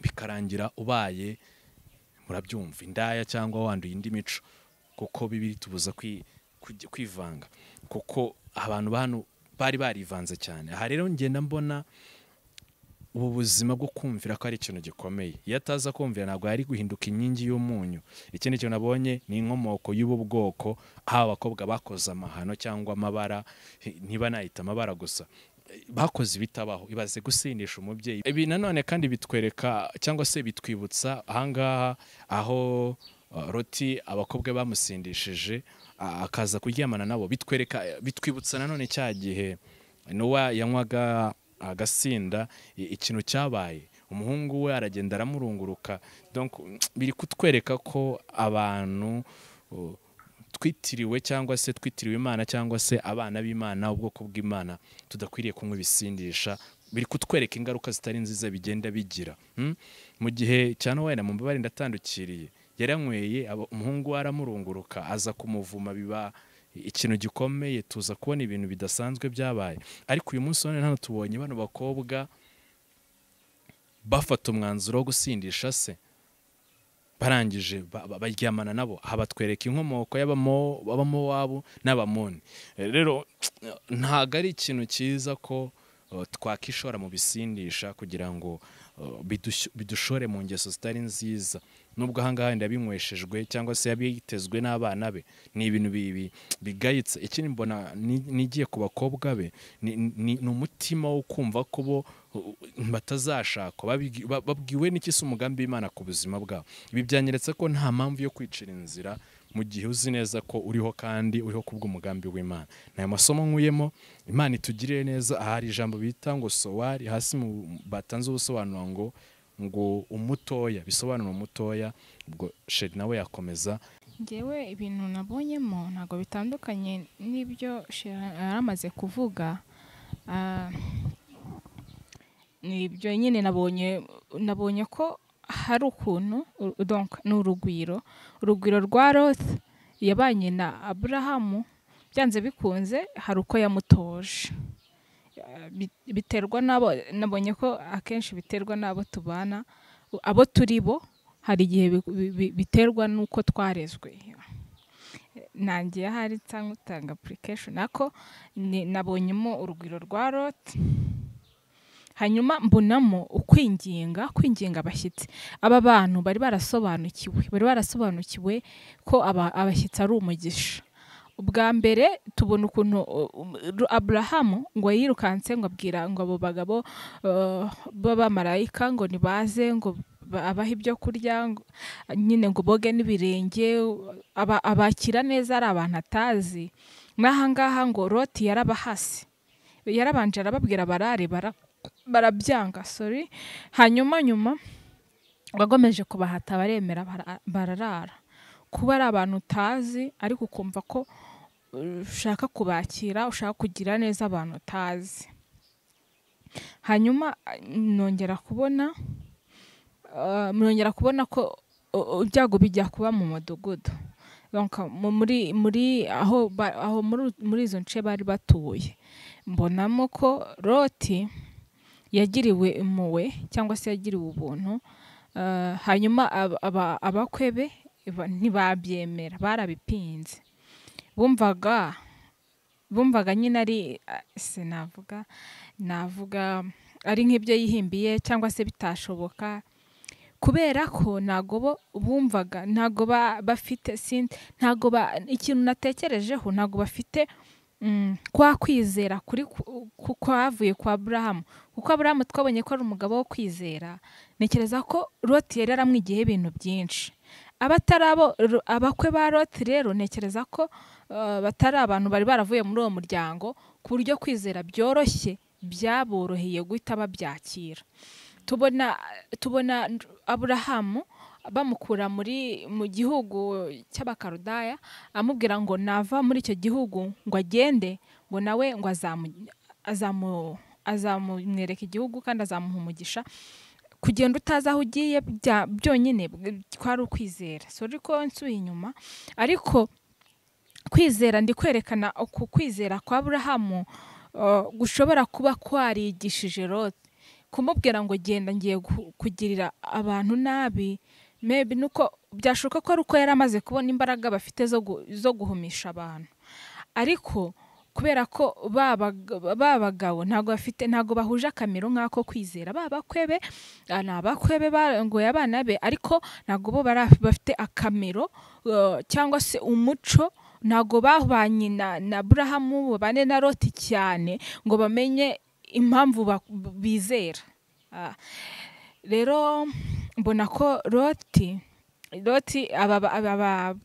bikarangira ubaye murabyumva indaya cyangwa wanduye indi mico kuko bibiri tubuza kwi- kujya- kwivanga kuko abantu ba hano bari barivanze cyane aha rero ngenda mbona ubu buzima bwo kumvira ko ari ikintu gikomeye iyo ataza kumvira ntabwo yari guhinduka inkingi y'umunyu ikindi kintu nabonye ni inkomoko y'ubu bwoko haba abakobwa bakoze amahano cyangwa amabara ntibanahita amabara gusa bakoze ibitabaho ibaze gusindisha umubyeyi ibi nanone kandi bitwereka cyangwa se bitwibutsa ahangaha aho uh, roti abakobwa bamusindishije uh, akaza kuryamana nabo bitwereka bitwibutsa nanone cya gihe nowa yanywaga agasinda i- ikintu cyabaye umuhungu we aragenda aramurunguruka donc biri kutwereka ko abantu uh, twitiriwe cyangwa se twitiriwe imana cyangwa se abana b'imana ubwoko bw'imana tudakwiriye kunywa ibisindisha biri kutwereka ingaruka zitari nziza bigenda bigira hmm? mu gihe cya nowena mu mbabare ndatandukiriye yaranyweye aba- umuhungu we aramurunguruka aza kumuvuma biba ikintu gikomeye tuza kubona ibintu bidasanzwe byabaye ariko uyu munsi none hano tubonye bano bakobwa bafata umwanzuro wo gusindisha se barangije ba- ba- baryamana nabo aha batwereka inkomoko y'abamo- b'abamowabu n'abamoni Eh, rero ntabwo ari ikintu cyiza ko eh, twakishora mu bisindisha kugira ngo eh, bidush- bidushore mu ngeso zitari nziza nubwo ahangaha wenda binyweshejwe cyangwa se yabitezwe n'abana be ni ibintu bi- bi- bigayitse ikindi mbona ni- nigiye ku bakobwa be ni- ni ni umutima wo kumva ko bo uh, batazashakwa babigi- ba- babwiwe n'iki se umugambi w'imana ku buzima bwabo ibi byanyeretse ko nta mpamvu yo kwicira inzira mu gihe uzi neza ko uriho kandi uriho ku bw'umugambi w'imana ni ayo masomo nkuyemo imana itugirire neza aha hari ijambo bita ngo sowari hasi mu- batanze ubusobanuro ngo ngo umutoya bisobanura umutoya ubwo sheri nawe yakomeza ngewe ibintu nabonyemo ntabwo bitandukanye n'ibyo Sheila yari amaze kuvuga Ah, ni ibyo nyine nabonye nabonye ko hari ukuntu u- donc ni urugwiro urugwiro rwa Loti yabanye na Aburahamu byanze bikunze hari uko yamutoje Eh, bi- biterwa n'abo nabonye ko akenshi biterwa n'abo tubana u- abo turi bo hari igihe bi- bi- bi- biterwa n'uko twarezwe Eh, nanjye ahari cyangwa utanga application nako ni- nabonyemo urugwiro rwa Loti hanyuma mbonamo ukwinginga kwinginga abashyitsi aba bantu bari barasobanukiwe bari barasobanukiwe ko aba- abashyitsi ari umugisha ubwa mbere tubona ukuntu uh, um, Ru- aburahamu ngo yirukanse ngo abwira ngo abo bagabo uh, b'abamarayika ngo nibaze ngo ba- abahe ibyo kurya ngo- nyine ngo boge n'ibirenge aba- abakira neza ari abantu atazi n'ahangaha ngo roti yarabahase yarabanje arababwira barare bara barabyanga sorry hanyuma nyuma wagomeje kubahata baremera bara- bararara kuba ari abantu utazi ariko ukumva ko uh, ushaka kubakira ushaka kugira neza abantu utazi hanyuma uh, nongera kubona uh, nongera kubona ko uh, uh, ibyago bijya kuba mu mudugudu Donc, mu- muri muri aho ba- aho muri muri izo nce bari batuye mbonamo ko roti yagiriwe impuhwe cyangwa se yagiriwe ubuntu eh, hanyuma ab- aba- abakwe be ba- ntibabyemera barabipinze bumvaga bumvaga nyine ari eh, sinavuga navuga ari nk'ibyo yihimbiye cyangwa se bitashoboka kubera ko ntago bo bumvaga ntago ba- bafite sin- ntago ba- ikintu natekerejeho ntago bafite mm, kwa kwizera kuri ku- ku- kwavuye kwa Aburahamu kuko Aburahamu twabonye ko ari umugabo wo kwizera ntekereza ko Loti yari yaramwigiyeho ibintu byinshi abatari abo Ro- abakwe ba Loti rero ntekereza ko eh, batari abantu bari baravuye muri uwo muryango ku buryo kwizera byoroshye byaboroheye guhita babyakira tubona tubona Aburahamu bamukura muri mu gihugu cy'abakarudaya amubwira ngo nava muri icyo gihugu ngo agende ngo nawe ngo azamu- azamu- azamumwereka igihugu kandi azamuha umugisha kugenda utazi aho ugiye bya- byonyine bw- kwari ukwizera sori ko nsubiye inyuma ariko kwizera ndi kwerekana uku kwizera kwa Aburahamu uh, gushobora kuba kwarigishije Loti kumubwira ngo genda ngiye gu- kugirira abantu nabi mebi nuko byashoboka ko ari uko yari amaze kubona imbaraga bafite zo gu- zo guhumisha abantu ariko kubera ko ba bag- ba bagabo ntabwo bafite ntabwo bahuje akamero nk'ako kwizera ba bakwebe ah, ni abakwebe barongoye abana be ariko ntabwo bo bara- bafite akamero eh, cyangwa se umuco ntabwo bahwanye na na burahamu babane na roti cyane ngo bamenye impamvu bak- bizera Ah. rero mbona ko roti roti aba ba- aba ba-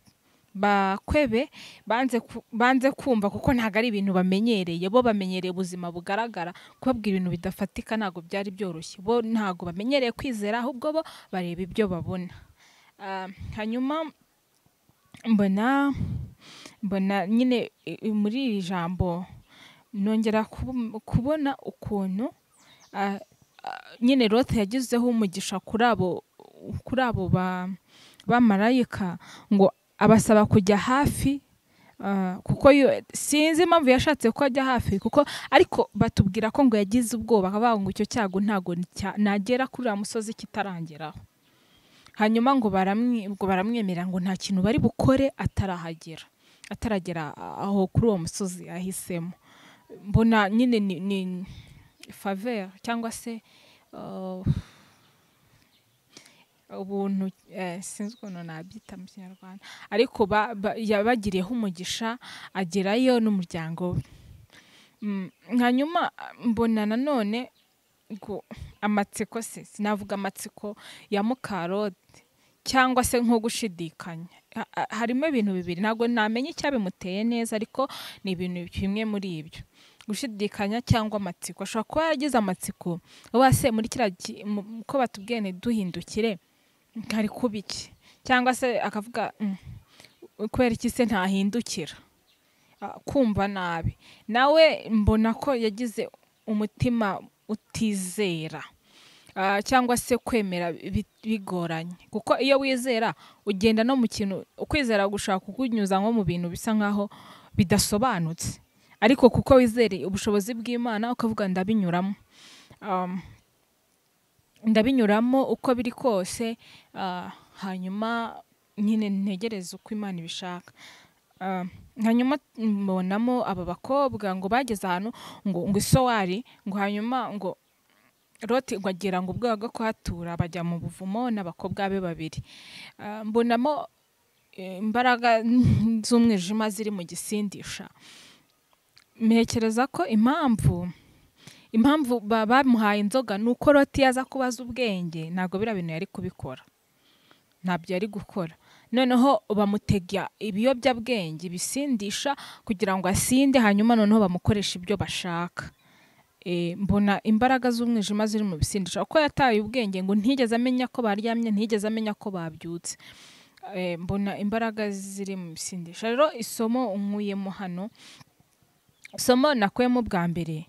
bakwebe banze ku- banze kumva kuko ntabwo ari ibintu bamenyereye bo bamenyereye ubuzima bugaragara kubabwira ibintu bidafatika ntabwo byari byoroshye bo ntabwo bamenyereye kwizera ahubwo bo bareba ibyo babona Ah, hanyuma mbona mbona nyine i- i- muri iri jambo nongera kubu- kubona ukuntu ah, ah, nyine Loti yagizeho umugisha kuri abo kuri abo ba bamarayika ngo abasaba kujya hafi ah, kuko yo- sinzi impamvu yashatse ko ajya hafi kuko ariko batubwira ko ngo yagize ubwoba bavuga ngo icyo cyago ntago ni cya- nagera kuri uriya musozi kitarangeraho hanyuma ngo baramwe- ngo baramwemerera ngo nta kintu bari bukore atarahagera ataragera aho kuri uwo musozi ahisemo mbona nyine ni, ni faveur cyangwa se uh, ubuntu eh, sinzi ukuntu nabyita mu kinyarwanda ariko ba, ba, yabagiriyeho umugisha agerayo n'umuryango we Mm, hanyuma mbona nanone ngo amatsiko se sinavuga amatsiko ya mukarode cyangwa se nko gushidikanya Ha- ha- harimo ibintu bibiri ntabwo namenya icyabimuteye neza ariko ni ibintu bimwe muri ibyo gushidikanya cyangwa amatsiko ashobora kuba yaragize amatsiko uba se muri kiriya gi- mu- ko batubwiye ni duhindukire hari kuba iki cyangwa se akavuga "Mm, kubera iki se ntahindukira Ah, kumva nabi nawe mbona ko yagize umutima utizera cyangwa se kwemera bigoranye kuko iyo wizera ugenda no mu kintu ukwizera gushaka kukunyuza nko mu bintu bisa nkaho bidasobanutse ariko kuko wizereye ubushobozi bw'imana ukavuga ndabinyuramo ndabinyuramo uko biri kose hanyuma nyine ntegereze uko imana ibishaka hanyuma mbonamo aba bakobwa ngo bageze ahantu ngo ngo isowari ngo hanyuma ngo Loti ngo agira ngo ubwoba bwo kuhatura bajya mu buvumo n'abakobwa be babiri mbonamo imbaraga z'umwijima ziri mu gisindisha mpekereza ko impamvu impamvu bamuhaye inzoga ni uko Loti yaza kubaza ubwenge ntabwo biriya bintu yari kubikora ntabyo yari gukora noneho bamutega ibiyobyabwenge bisindisha kugira ngo asinde hanyuma noneho bamukoresha ibyo bashaka mbona imbaraga z'umwijima ziri mu bisindisha uko yataye ubwenge ngo ntigeze amenya ko baryamye ntigeze amenya ko babyutse mbona imbaraga ziri mu bisindisha rero isomo nkuyemo hano isomo nakuyemo bwa mbere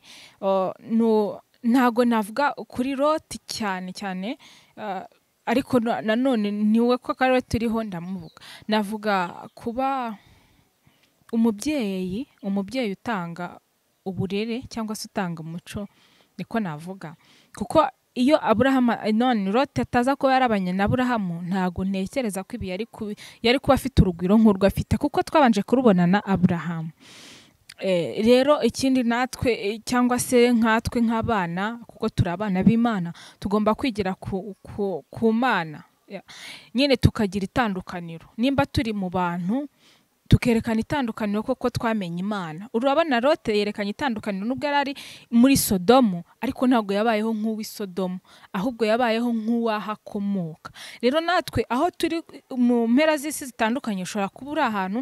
ntago navuga kuri roti cyane cyane ariko nanone niwe ko akarere turiho ndamuvuga navuga kuba umubyeyi umubyeyi utanga uburere cyangwa se utanga umuco niko navuga kuko iyo aburahamu none rote ataza kuba yarabanye na aburahamu ntabwo ntekereza ko ibi yari kuba afite urugwiro nk'urwo afite kuko twabanje kurubona na aburahamu rero ikindi natwe cyangwa se nkatwe nk'abana kuko turi abana b'imana tugomba kwigira ku mana nyine tukagira itandukaniro nimba turi mu bantu tukerekana itandukaniro kuko twamenye imana urabona rote yerekanye itandukaniro nubwo yari ari muri sodomu ariko ntabwo yabayeho nk'uw'i sodomu ahubwo yabayeho nk'uwahakomoka rero natwe aho turi mu mpera z'isi zitandukanye ushobora kuba uri ahantu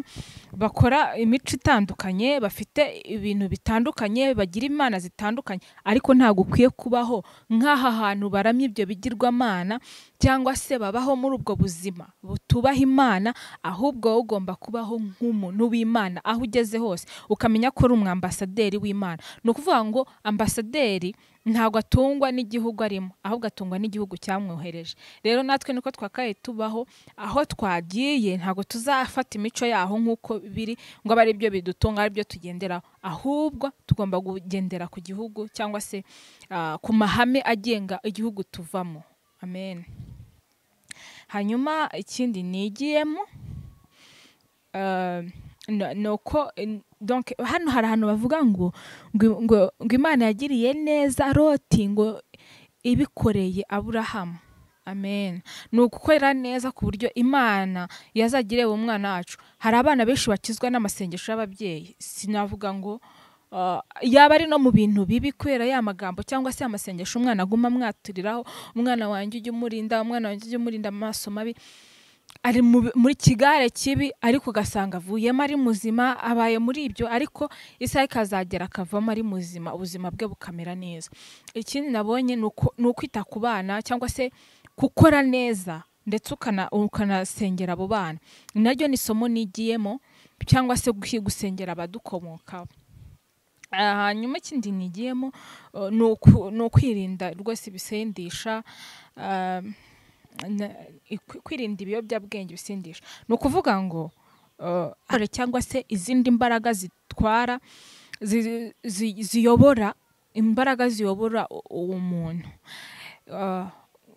bakora imico itandukanye bafite ibintu bitandukanye bagira imana zitandukanye ariko ntabwo ukwiye kubaho nk'aha hantu baramya ibyo bigirwamana cyangwa se babaho muri ubwo buzima butubaha imana ahubwo ugomba kubaho nk'umuntu w'imana aho ugeze hose ukamenya ko uri umwambasaderi w'imana ni ukuvuga ngo ambasaderi ntabwo atungwa n'igihugu arimo ahubwo atungwa n'igihugu cyamwohereje rero natwe niko twakaye tubaho aho twagiye ntabwo tuzafata imico yaho nk'uko biri ngo abe ari byo bidutunga ari byo tugenderaho ahubwo tugomba kugendera ku gihugu cyangwa se ku mahame agenga igihugu tuvamo amen hanyuma ikindi nigiyemo nuko hano hari ahantu bavuga ngo ngo imana yagiriye neza roti ngo ibikoreye aburahamu amen ni ugukorera neza ku buryo imana yazagire uwo mwana wacu hari abana benshi bakizwa n'amasengesho y'ababyeyi sinavuga ngo yaba ari no mu bintu bibi kubera ya magambo cyangwa se amasengesho umwana aguma amwaturiraho umwana wanjye ujya umurinda umwana wanjye ujya umurinda amaso mabi ari muri kigare kibi ariko ugasanga avuyemo ari muzima abaye muri ibyo ariko isaha ikazagera akavamo ari muzima ubuzima bwe bukamera neza ikindi nabonye ni ukwita ku bana cyangwa se gukora neza ndetse ukanasengera abo bana naryo ni isomo nigiyemo cyangwa se gusengera abadukomokaho hanyuma ikindi nigiyemo ni ukwirinda rwose ibisendisha kwirinda ibiyobyabwenge bisindisha ni ukuvuga ngo cyangwa se izindi mbaraga zitwara ziyobora imbaraga ziyobora uwo muntu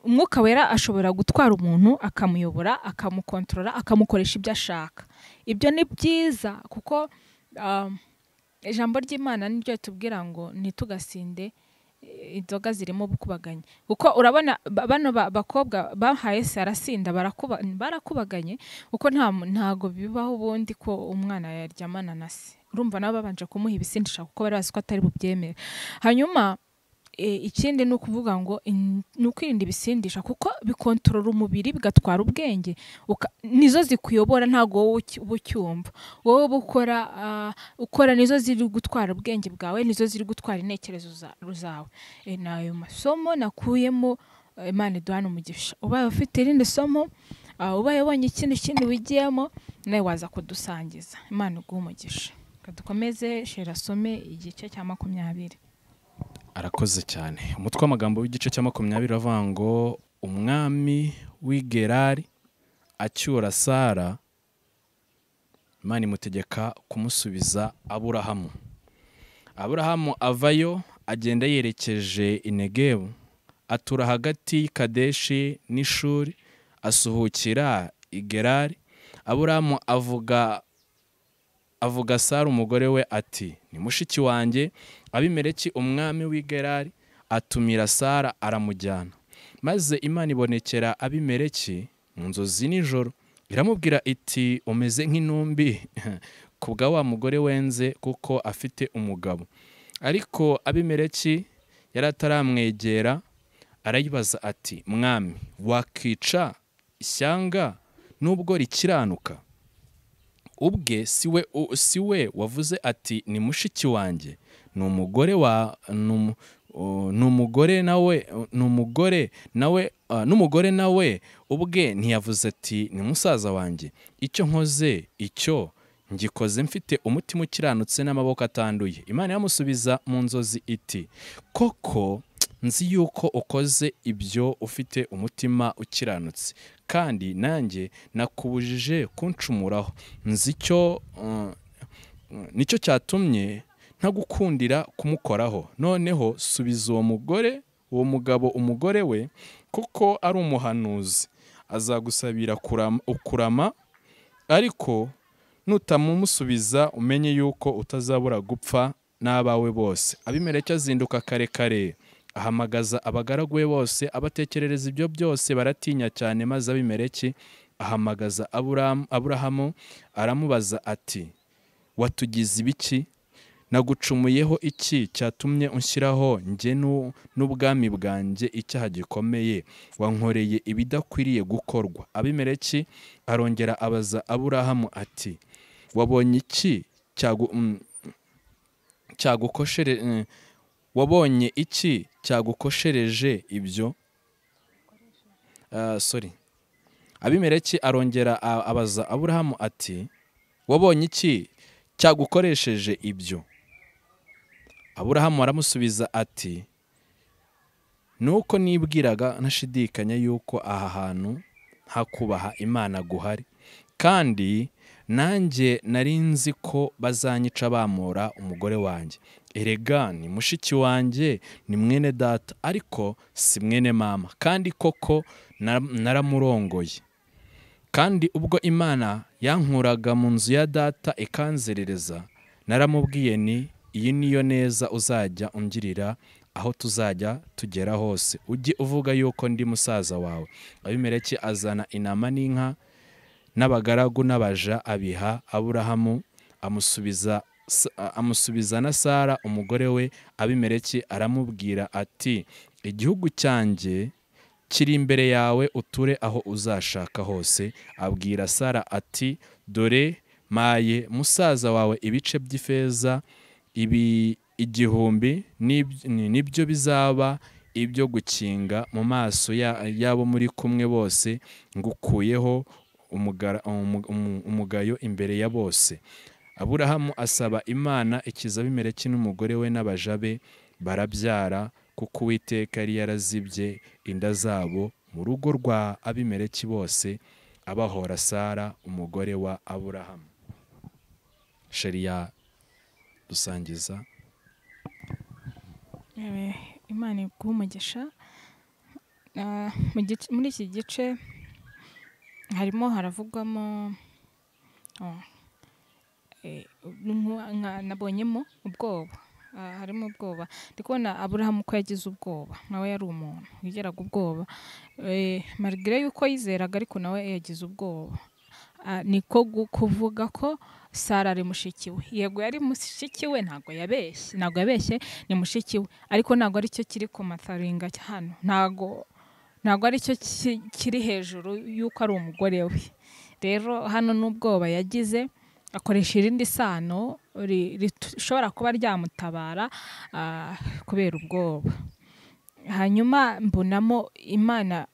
umwuka wera ashobora gutwara umuntu akamuyobora akamukontorora akamukoresha ibyo ashaka ibyo ni byiza kuko ijambo ry'imana niryo ritubwira ngo ntitugasinde inzoga zirimo ubukubaganye kuko urabona bano bakobwa bahaye se arasinda barakubaganye kuko ntago bibaho ubundi ko umwana yaryamana na se urumva nabo babanje kumuha ibisindisha kuko bari bazi ko atari bubyemere hanyuma ikindi ni ukuvuga ngo ni ukwirinda ibisindisha kuko bikontorora umubiri bigatwara ubwenge nizo zikuyobora ntabwo wowe uba ucyumva wowe uba ukora ukora nizo ziri gutwara ubwenge bwawe nizo ziri gutwara intekerezo zawe ni ayo masomo nakuyemo imana iduhana umugisha ubaye ufite irindi somo ubaye ubonye ikindi kintu wigiyemo nawe waza kudusangiza imana iguha umugisha dukomeze shira asome igice cya makumyabiri arakoze cyane umutwe w'amagambo w'igice cya makumyabiri uravuga ngo umwami w'i gerari acyura sara imana imutegeka kumusubiza aburahamu aburahamu avayo agenda yerekeje inegebu atura hagati y'ikadeshi n'ishuri asuhukira i gerari aburahamu avuga avuga sara umugore we ati ni mushiki wanjye abimereki umwami w'igerari atumira sara aramujyana maze imana ibonekera abimereki mu nzozi nijoro iramubwira iti umeze nk'intumbi ku bwa wa mugore wenze kuko afite umugabo ariko abimereki yari ataramwegera arayibaza ati mwami wakica ishyanga n'ubwo rikiranuka ubwe siwe siwe wavuze ati ni mushiki wanjye ni umugore wa ni umugore nawe ni umugore nawe n'umugore nawe ubwe ntiyavuze ati ni musaza wanjye icyo nkoze icyo ngikoze mfite umutima ukiranutse n'amaboko atanduye imana yamusubiza mu nzozi iti koko nzi yuko ukoze ibyo ufite umutima ukiranutse kandi nanjye nakubujije kuncumuraho nzi icyo nicyo cyatumye ntagukundira kumukoraho noneho subiza uwo mugore uwo mugabo umugore we kuko ari umuhanuzi azagusabira kurama ariko nutamumusubiza umenye yuko utazabura gupfa n'abawe bose abimereke azinduka kare kare ahamagaza abagaragu be bose abatekerereza ibyo byose baratinya cyane maze abimereke ahamagaza aburahamu aramubaza ati watugize ibiki nagucumuyeho iki cyatumye unshyiraho njye n'ubwami bwanjye icyaha gikomeye wankoreye ibidakwiriye gukorwa abimereke arongera abaza aburahamu ati wabonye iki cyagukoshere wabonye iki cyagukoshereje ibyo sorry abimereki arongera abaza aburahamu ati wabonye iki cyagukoresheje ibyo aburahamu aramusubiza ati nuko nibwiraga ntashidikanya yuko aha hantu hakubaha imana guhari kandi nanjye nari nzi ko bazanyica bamura umugore wanjye erega ni mushiki wanjye ni mwene data ariko si mwene mama kandi koko naramurongoye kandi ubwo imana yankuraga mu nzu ya data ikanzerereza naramubwiye ni iyi niyo neza uzajya ungirira aho tuzajya tugera hose ujye uvuga yuko ndi musaza wawe abimereke azana inama n'inka n'abagaragu n'abaja abiha aburahamu amusubiza amusubiza na sara umugore we abimereke aramubwira ati igihugu cyanjye kiri imbere yawe uture aho uzashaka hose abwira sara ati dore maye musaza wawe ibice by'ifeza ibi igihumbi nibyo bizaba ibyo gukinga mu maso y'abo muri kumwe bose ngukuyeho umugayo imbere ya bose aburahamu asaba imana ikiza abimereke n'umugore we n'abajabe barabyara kuko uwiteka yari yarazibye inda zabo mu rugo rwa abimereki bose abahora sara umugore wa aburahamu shariya dusangiza imana iguha umugisha muri iki gice harimo haravugwamo nabonyemo ubwoba harimo ubwoba ndi kubona aburahamu ko yagize ubwoba nawe yari umuntu wigeraga ubwoba marigire yuko yizeraga ariko nawe yagize ubwoba niko kuvuga ko sara ari mushiki we yego yari mushiki we ntabwo yabeshye ntabwo yabeshye ni mushiki we ariko ntabwo aricyo kiri ku mataringa hano ntabwo ntabwo aricyo kiri hejuru y'uko ari umugore we rero hano n'ubwoba yagize akoresha irindi sano rishobora kuba ryamutabara kubera ubwoba hanyuma mbonamo imana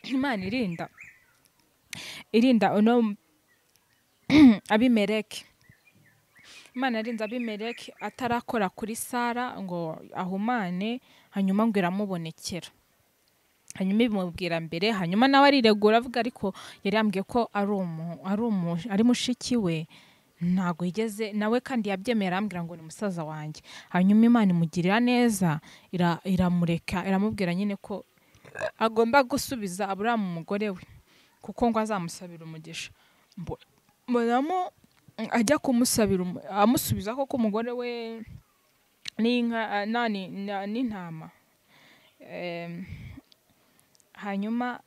imana irinda irinda abimereke imana yarinze abimeleki atarakora kuri sara ngo ahumane hanyuma ngo iramubonekera hanyuma ibimubwira mbere hanyuma nawe ariregura avuga ariko yari yambwiye ko ari umu ari umu ari mushiki we ntabwo yigeze nawe kandi yabyemeye arambwira ngo ni musaza wanjye hanyuma imana imugirira neza ira- iramureka iramubwira nyine ko agomba gusubiza aburamu umugore we kuko ngo azamusabira umugisha Mbo- mbonamo mm, ajya kumusabira umu- amusubiza koko umugore we n'inka ah, na- ni- na- n'intama Em, hanyuma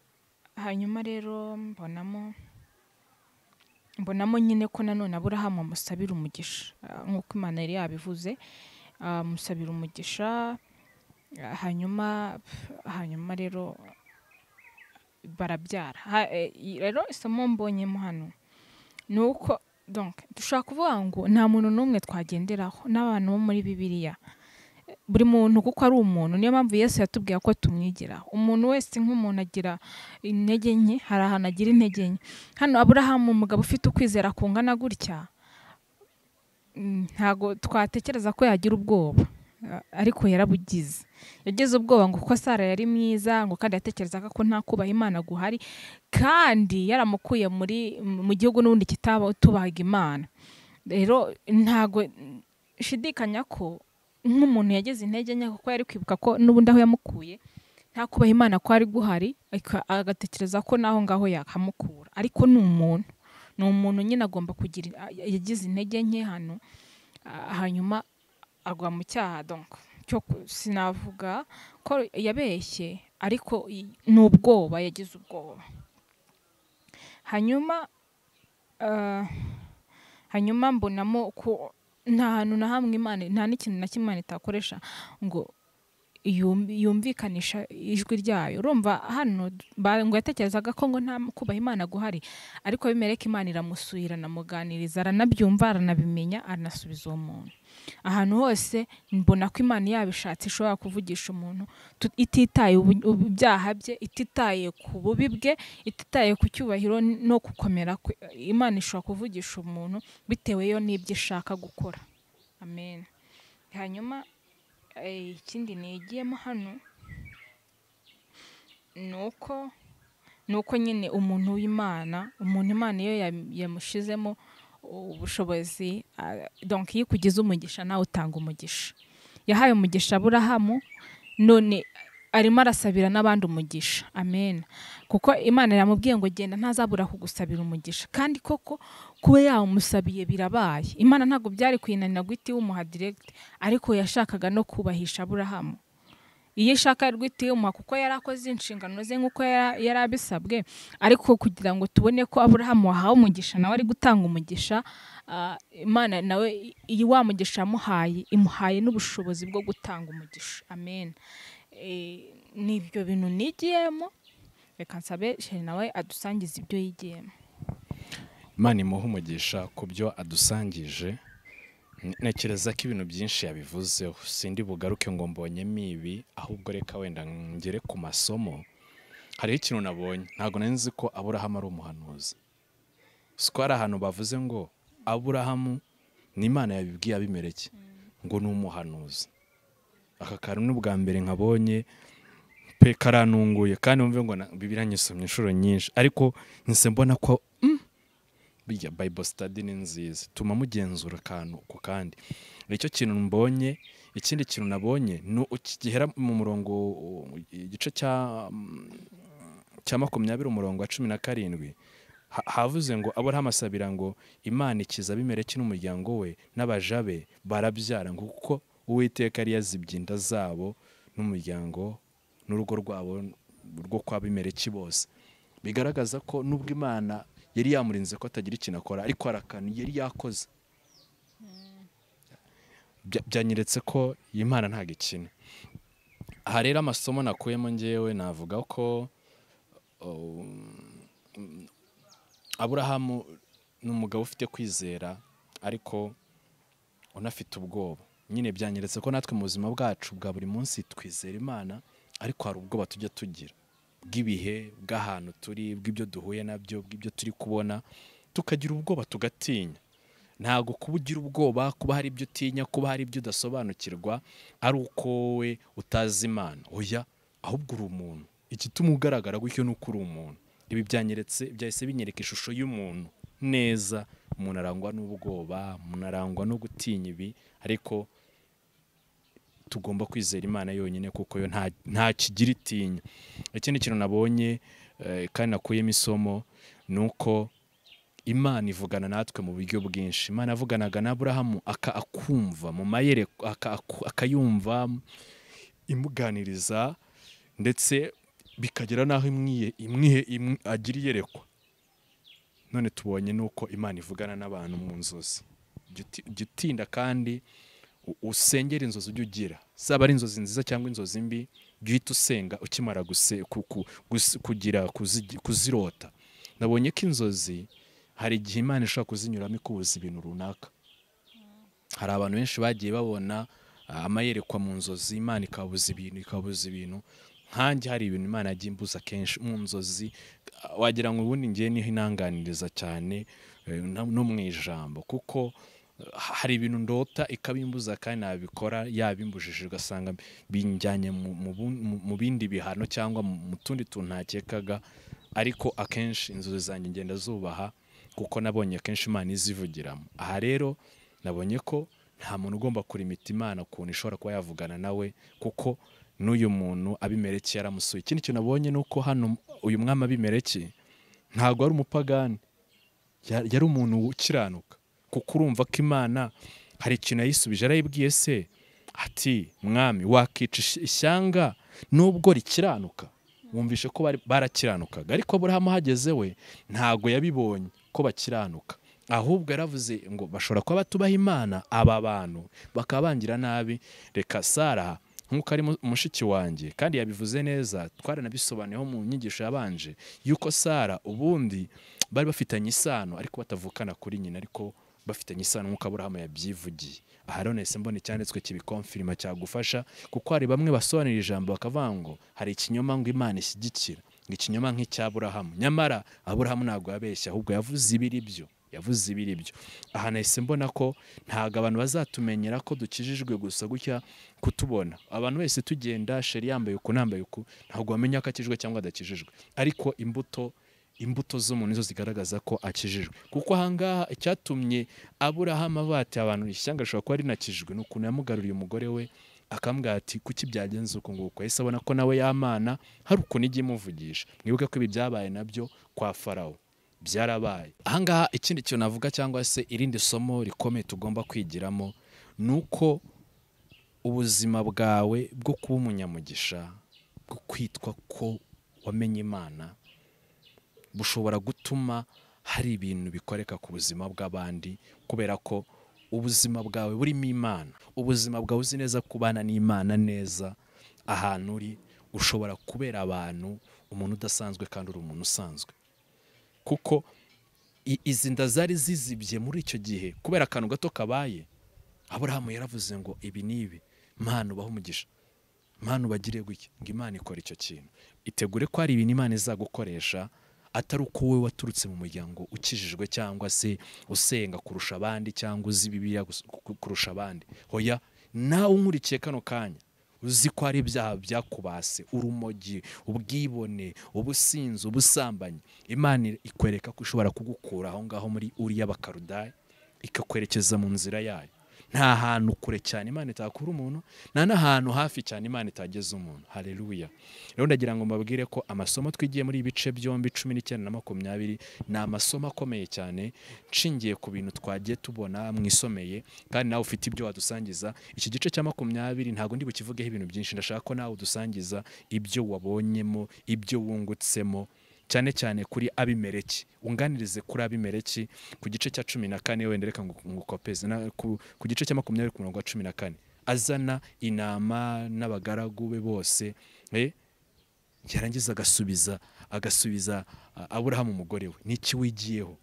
hanyuma rero mbonamo mbonamo nyine ko nanone aburahamu amusabira umugisha ah, nk'uko imana yari yabivuze ah, amusabira umugisha ah, hanyuma hanyuma rero barabyara Ha- eh, i- rero isomo mbonyemo hano ni uko donc dushobora kuvuga ngo nta muntu n'umwe twagenderaho n'abantu bo muri bibiliya buri muntu kuko ari umuntu niyo mpamvu yesu yatubwiye ko tumwigiraho umuntu wese nk'umuntu agira intege nke hari ahantu agira intege nke hano aburahamu umugabo ufite ukwizera kungana gutya mm, ntago twatekereza ko yagira ubwoba a- ariko yarabugize yagize ubwoba ngo kuko sara yari mwiza ngo kandi yatekerezaga ko nta kubaha imana guhari kandi yaramukuye muri mu gihugu n'ubundi kitatubahaga imana rero ntago shidikanya ko nk'umuntu yageze intege nke kuko yari kwibuka ko n'ubundi aho yamukuye nta kubaha imana kwari guhari aka- agatekereza ko n'aho ngaho yahamukura ariko ni umuntu ni umuntu nyine agomba kugira yagize intege nke hano ah, hanyuma agwa mu cyaha donc cyo ku- sinavuga ko yabeshye ariko i- ni ubwoba yagize ubwoba hanyuma ah, hanyuma mbonamo ko nta hantu na hamwe imana nta n'ikintu na kimwe imana itakoresha ngo yum- yumvikanisha ijwi ryayo urumva hano ba- ngo yatekerezaga ko ngo nta kubaha imana guhari ariko bimereka imana iramusuye iranamuganiriza aranabyumva aranabimenya aranasubiza uwo muntu ahantu hose mbona ko imana yabishatse ishobora kuvugisha umuntu tu- ititaye ubu- ubu- ibyaha bye ititaye ku bubi bwe ititaye ku cyubahiro n- no gukomera kwe imana ishobora kuvugisha umuntu bitewe yo n'ibyo ishaka gukora amen hanyuma eh, ikindi nigiyemo hano ni uko ni uko nyine umuntu w'imana umuntu imana iyo yam- yamushizemo ubushobozi ah, donc iyo ikugize umugisha nawe utanga umugisha yahaye umugisha aburahamu none arimo arasabira n'abandi umugisha amen kuko imana yamubwiye ngo genda ntazabura kugusabira umugisha kandi koko kuba yawumusabiye birabaye imana ntabwo byari kuyinanira guhita iwumuha direct ariko yashakaga no kubahisha aburahamu iyo ishaka yari guhita iwumuha kuko yari akoze inshingano ze nk'uko yara- yari abisabwe ariko kugira ngo tubone ko aburahamu wahawe umugisha nawe ari gutanga umugisha ah, imana nawe iyi wa mugisha yamuhaye imuhaye n'ubushobozi bwo gutanga umugisha amen Eh, ni ibyo bintu nigiyemo reka nsabe sheri nawe adusangiza ibyo yigiyemo imana imuha umugisha ku byo adusangije N- ntekereza ko ibintu byinshi yabivuzeho sindi bugaruke ngo mbonyemo ibi ahubwo reka wenda ngere ku masomo hariho ikintu nabonye ntabwo nari nzi ko aburahamu ari umuhanuzi si ko hari ahantu bavuze ngo aburahamu ni imana yabibwiye abimereke ngo ni umuhanuzi aka kantu ni ubwa mbere nkabonye pe karanunguye kandi wumve ngo na- bibiriya nyisomye inshuro nyinshi ariko nise mbona ko burya bible study ni nziza tuma mugenzura akantu ku kandi nicyo kintu mbonye ikindi kintu nabonye ni uki- gihera mu murongo uh, igice cya mm, cya makumyabiri umurongo wa cumi na karindwi ha- havuze ngo aburahamu asabira ngo imana ikiza abimeleki n'umuryango we n'abaja be barabyara ngo kuko uwiteka yari yazibye inda zabo n'umuryango n'urugo rwabo rwo kwa abimeleki bose bigaragaza ko nubwo imana yari yamurinze ko atagira ikintu akora ariko hari akantu yari yakoze Bya- byanyeretse ko iyi mana ntabwo ikina aha rero amasomo nakuyemo ngewe navuga ko um, aburahamu ni umugabo ufite kwizera ariko unafite ubwoba nyine byanyeretse ko natwe mu buzima bwacu bwa buri munsi twizera imana ariko hari ubwoba tujya tugira bw'ibihe bw'ahantu turi bw'ibyo duhuye nabyo bw'ibyo turi kubona tukagira ubwoba tugatinya ntabwo kuba ugira ubwoba kuba hari ibyo utinya kuba hari ibyo udasobanukirwa ari uko wowe utazi imana oya ahubwo uri umuntu igituma ugaragara gutyo ni uko uri umuntu ibi byanyeretse byahise binyereka ishusho y'umuntu neza umuntu arangwa n'ubwoba umuntu arangwa no gutinya ibi ariko tugomba kwizera imana yonyine kuko yo nta nta kigira itinya ikindi kintu nabonye eh, kandi nakuyemo isomo ni uko imana ivugana natwe mu buryo bwinshi imana yavuganaga na aburahamu aka akumva mu mayere aka- aku- akayumva imuganiriza ndetse bikagera n'aho imwiye imwihe imwi- agira iyerekwa none tubonye n'uko imana ivugana n'abantu mu nzozi Jya uti- jya utinda kandi u- usengere inzozi ujya ugira zaba ari inzozi nziza cyangwa inzozi mbi jya uhita usenga ukimara guse- ku- ku- gus- kugira kuzi- kuzirota nabonye ko inzozi hari igihe imana ishobora kuzinyuramo ikubuza ibintu runaka hari abantu benshi bagiye babona ah, amayerekwa mu nzozi imana ikabuza ibintu ikabuza ibintu nkanjye hari ibintu imana yagiye imbuza kenshi mu nzozi ah, wagira ngo ubundi ngiye niho inanganiriza cyane eh, na- no mu ijambo kuko eh, hari ibintu ndota ikabimbuza kandi nabikora yabimbujije ugasanga binjyanye mu, mu, bun- mu- mu bindi bihano cyangwa mu mu tundi tuntu ntakekaga ariko akenshi inzozi zanjye ngenda zubaha kuko nabonye akenshi imana izivugiramo aha rero nabonye ko nta muntu ugomba kurimita imana ukuntu ishobora kuba yavugana nawe kuko n'uyu muntu abimerekeye yaramusuye ikindi kintu nabonye ni uko hano uyu mwami abimerekeye ntabwo ari umupagani Ya- yari umuntu ukiranuka kuko urumva ko imana hari ikintu yayisubije yarayibwiye se ati mwami wakica ish- ishyanga nubwo rikiranuka wumvishe ko bari- barakiranukaga ariko aburahamu ahageze we ntabwo yabibonye ko bakiranuka ahubwo yaravuze ngo bashobora kuba batubaha imana aba bantu bakaba bangira nabi reka sara nk'uko ari mu- mushiki wanjye kandi yabivuze neza twaranabisobanuyeho mu nyigisho yabanje yuko sara ubundi bari bafitanye isano ariko batavukana kuri nyina ariko bafitanye isano nk'uko aburahamu yabyivugiye aha rero nahise mbona icyanditswe kibikomfirima cyagufasha kuko hari bamwe basobanurira ijambo bakavuga ngo hari ikinyoma ngo imana ishyigikira ngo ikinyoma nk'icy'aburahamu nyamara aburahamu ntabwo yabeshya ahubwo yavuze ibiri byo yavuze ibiri byo aha nahise mbona ko ntabwo abantu bazatumenyera ko dukijijwe gusa gutya kutubona abantu wese tugenda sheri yambaye uku nambaye uku ntabwo wamenya ko akijijwe cyangwa adakijijwe ariko imbuto imbuto z'umuntu nizo zigaragaza ko akijijwe kuko ahangaha icyatumye aburahamu abati abantu ishyanga rishobora kuba rinakijijwe ni ukuntu yamugaruriye umugore we akambwira ati kuki byagenze uko nguko yahise abona ko nawe yamana hari ukuntu ijya imuvugisha mwibuke ko ibi byabaye nabyo kwa farawo byarabaye ahangaha ikindi kintu navuga cyangwa se irindi somo rikomeye tugomba kwigiramo ni uko ubuzima bwawe bwo kuba umunyamugisha bwo kwitwa ko wamenye imana bushobora gutuma hari ibintu bikoreka ku buzima bw'abandi kubera ko ubuzima bwawe burimo imana ubuzima bwawe uzi neza kubana n'imana neza ahantu uri ushobora kubera abantu umuntu udasanzwe kandi uri umuntu usanzwe kuko i- izi nda zari zizibye muri icyo gihe kubera akantu gato kabaye aburahamu yaravuze ngo ibi ni ibi mpano ubaho umugisha mpano ubagire gutya ngo imana ikora icyo kintu itegure ko hari ibintu imana izagukoresha atari uko wowe waturutse mu muryango ukijijwe cyangwa se usenga kurusha abandi cyangwa uzi bibiliya gus- ku- kurusha abandi hoya nawe unkurikiye kano kanya uzi ko hari ibyaha byakubase urumogi ubwibone ubusinzi ubusambanyi imana ikwereka ko ishobora kugukura aho ngaho muri uriya bakarudaya ikakwerekeza mu nzira yayo nta hantu kure cyane imana itakura umuntu nta n'ahantu hafi cyane imana itageza umuntu hareruya rero ndagira ngo mbabwire ko amasomo twigiye muri ibi bice byombi cumi n'icyenda na makumyabiri ni amasomo akomeye cyane nshingiye ku bintu twagiye tubona mwisomeye kandi nawe ufite ibyo wadusangiza iki gice cya makumyabiri ntabwo ndi bukivugeho ibintu byinshi ndashaka ko nawe udusangiza ibyo wabonyemo ibyo wungutsemo cyane cyane kuri abimereki unganirize kuri abimereki ku gice cya cumi na kane wenda reka ngu- ngukopeze na- ku- ku gice cya makumyabiri ku murongo wa cumi na kane azana intama n'abagaragu be bose eh, yarangiza agasubiza agasubiza ah, aburahamu umugore we n'iki wigiyeho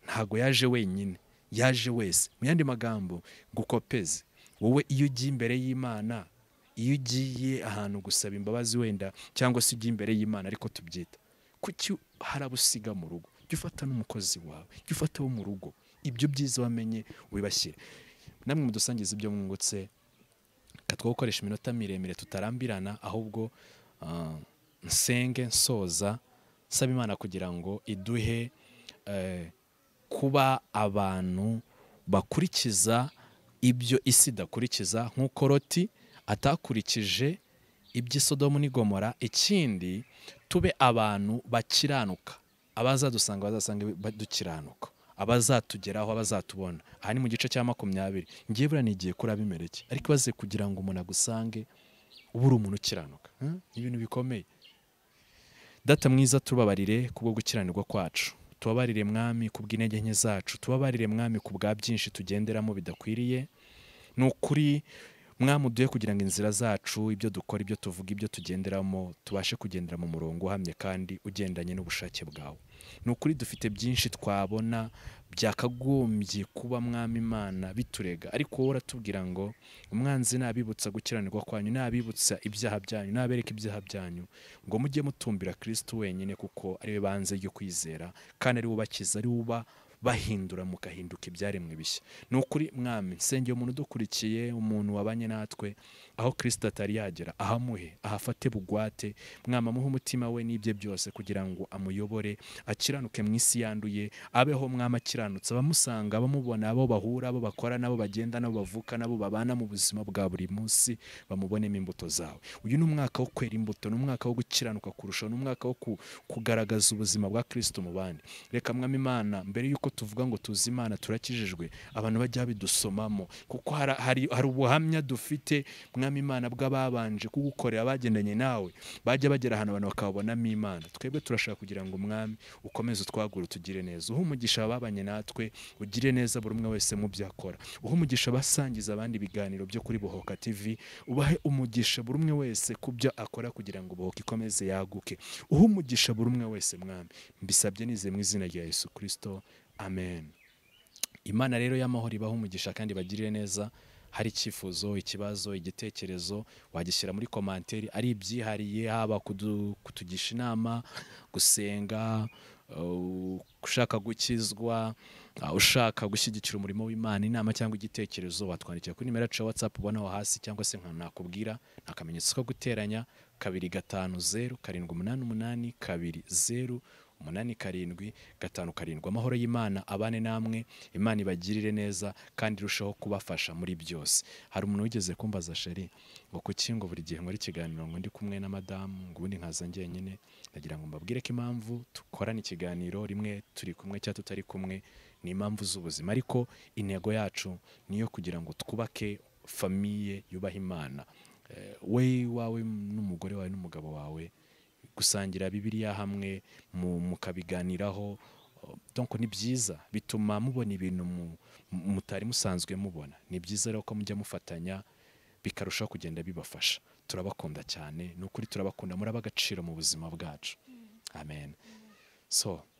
ntabwo yaje wenyine yaje wese mu yandi magambo gukopeze wowe iyo ugiye imbere y'imana iyo ugiye ahantu gusaba imbabazi wenda cyangwa se ujya imbere y'imana ariko tubyita kuki harabusiga mu rugo jya ufata n'umukozi wawe jya ufata wo mu rugo ibyo byiza wamenye wibashyire namwe mudusangiza ibyo mwungutse katwa gukoresha iminota miremire tutarambirana ahubwo ah, nsenge nsoza nsaba imana kugira ngo iduhe eh, kuba abantu bakurikiza ibyo isi idakurikiza nk'uko roti atakurikije iby'isodomu n'igomora ikindi tube abantu bakiranuka abazadusanga bazasanga dukiranuka abazatugeraho abazatubona aha ni mu gice cya makumyabiri ngiye buriya nigiye kuri abimeleki ariko ibaze kugira ngo umuntu agusange uba uri umuntu ukiranuka Hmm? ibintu bikomeye data mwiza tubabarire kubwo gukiranirwa kwacu tubabarire mwami ku bw'intege nke zacu tubabarire mwami ku bwa byinshi tugenderamo bidakwiriye ni ukuri mwamuduye kugira ngo inzira zacu ibyo dukora ibyo tuvuga ibyo tugenderamo tubashe kugendera mu murongo uhamye kandi ugendanye n'ubushake bwawe ni ukuri dufite byinshi twabona byakagombye kuba mwami imana biturega ariko wowe uratubwira ngo umwanzi nabibutsa gukiranirwa kwanyu nabibutsa ibyaha byanyu nabereka ibyaha byanyu ngo mujye mutumbira kirisitu wenyine kuko ariwe banze ryo kwizera kandi ari we ubakiza ari we uba bahindura mugahinduka ibyaremwe bishya ni ukuri mwami nsengera umuntu udukurikiye umuntu wabanye natwe aho kirisita atari yagera ahamuhe ahafate bugwate mwama amuhe umutima we n'ibye byose kugira ngo amuyobore akiranuke mu isi yanduye abeho mwama akiranutse abamusanga abamubona abo bahura abo bakora nabo bagenda nabo bavuka nabo babana mu buzima bwa buri munsi bamubonemo imbuto zawe uyu ni umwaka wo kwera imbuto ni umwaka wo gukiranuka kurushaho ni umwaka wo ku- kugaragaza ubuzima bwa kirisito mu bandi reka mwami imana mbere y'uko tuvuga ngo tuzi imana turakijijwe abantu bajya bidusomamo kuko hari- hari hari ubuhamya dufite mwami imana bw'ababanje kugukorera bagendanye nawe bajya bagera ahantu abantu bakabonamo imana twebwe turashaka kugira ngo umwami ukomeze utwagure utugire neza uha umugisha ababanye natwe ugire neza buri umwe wese mu byo akora uha umugisha abasangiza abandi ibiganiro byo kuri bohoka tv ubahe umugisha buri umwe wese ku byo akora kugira ngo bohoka ikomeze yaguke uha umugisha buri umwe wese mwami mbisabye nize mu izina rya yesu kirisito amen imana rero y'amahoro ibaha umugisha kandi bagirire neza hari icyifuzo ikibazo igitekerezo wagishyira muri komanteri ari ibyihariye haba kudu- kutugisha inama gusenga uh, ushaka gukizwa uh, ushaka gushyigikira umurimo w'imana inama cyangwa igitekerezo watwandikira kuri nimero yacu ya whatsapp ubona aho hasi cyangwa se nka nakubwira ni akamenyetso ko guteranya kabiri gatanu zeru karindwi umunani umunani kabiri zeru umunani karindwi gatanu karindwi amahoro y'imana abane namwe imana ibagirire neza kandi irushaho kubafasha muri byose hari umuntu wigeze kumbaza sheri ngo kuki ngo buri gihe nkora ikiganiro ngo ndi kumwe na madamu ngo ubundi nkaza njyenyine ndagira ngo mbabwire ko impamvu dukorana ikiganiro rimwe turi kumwe cyangwa tutari kumwe ni impamvu z'ubuzima ariko intego yacu ni iyo kugira ngo twubake famiye yubaha imana Eh, we wawe n'umugore wawe n'umugabo wawe gusangira bibiliya hamwe mu- mukabiganiraho donc ni byiza bituma mubona ibintu mu- mu- mutari musanzwe mubona ni byiza rero ko mujya mufatanya bikarushaho kugenda bibafasha turabakunda cyane ni ukuri turabakunda muri ab'agaciro mu buzima bwacu amen so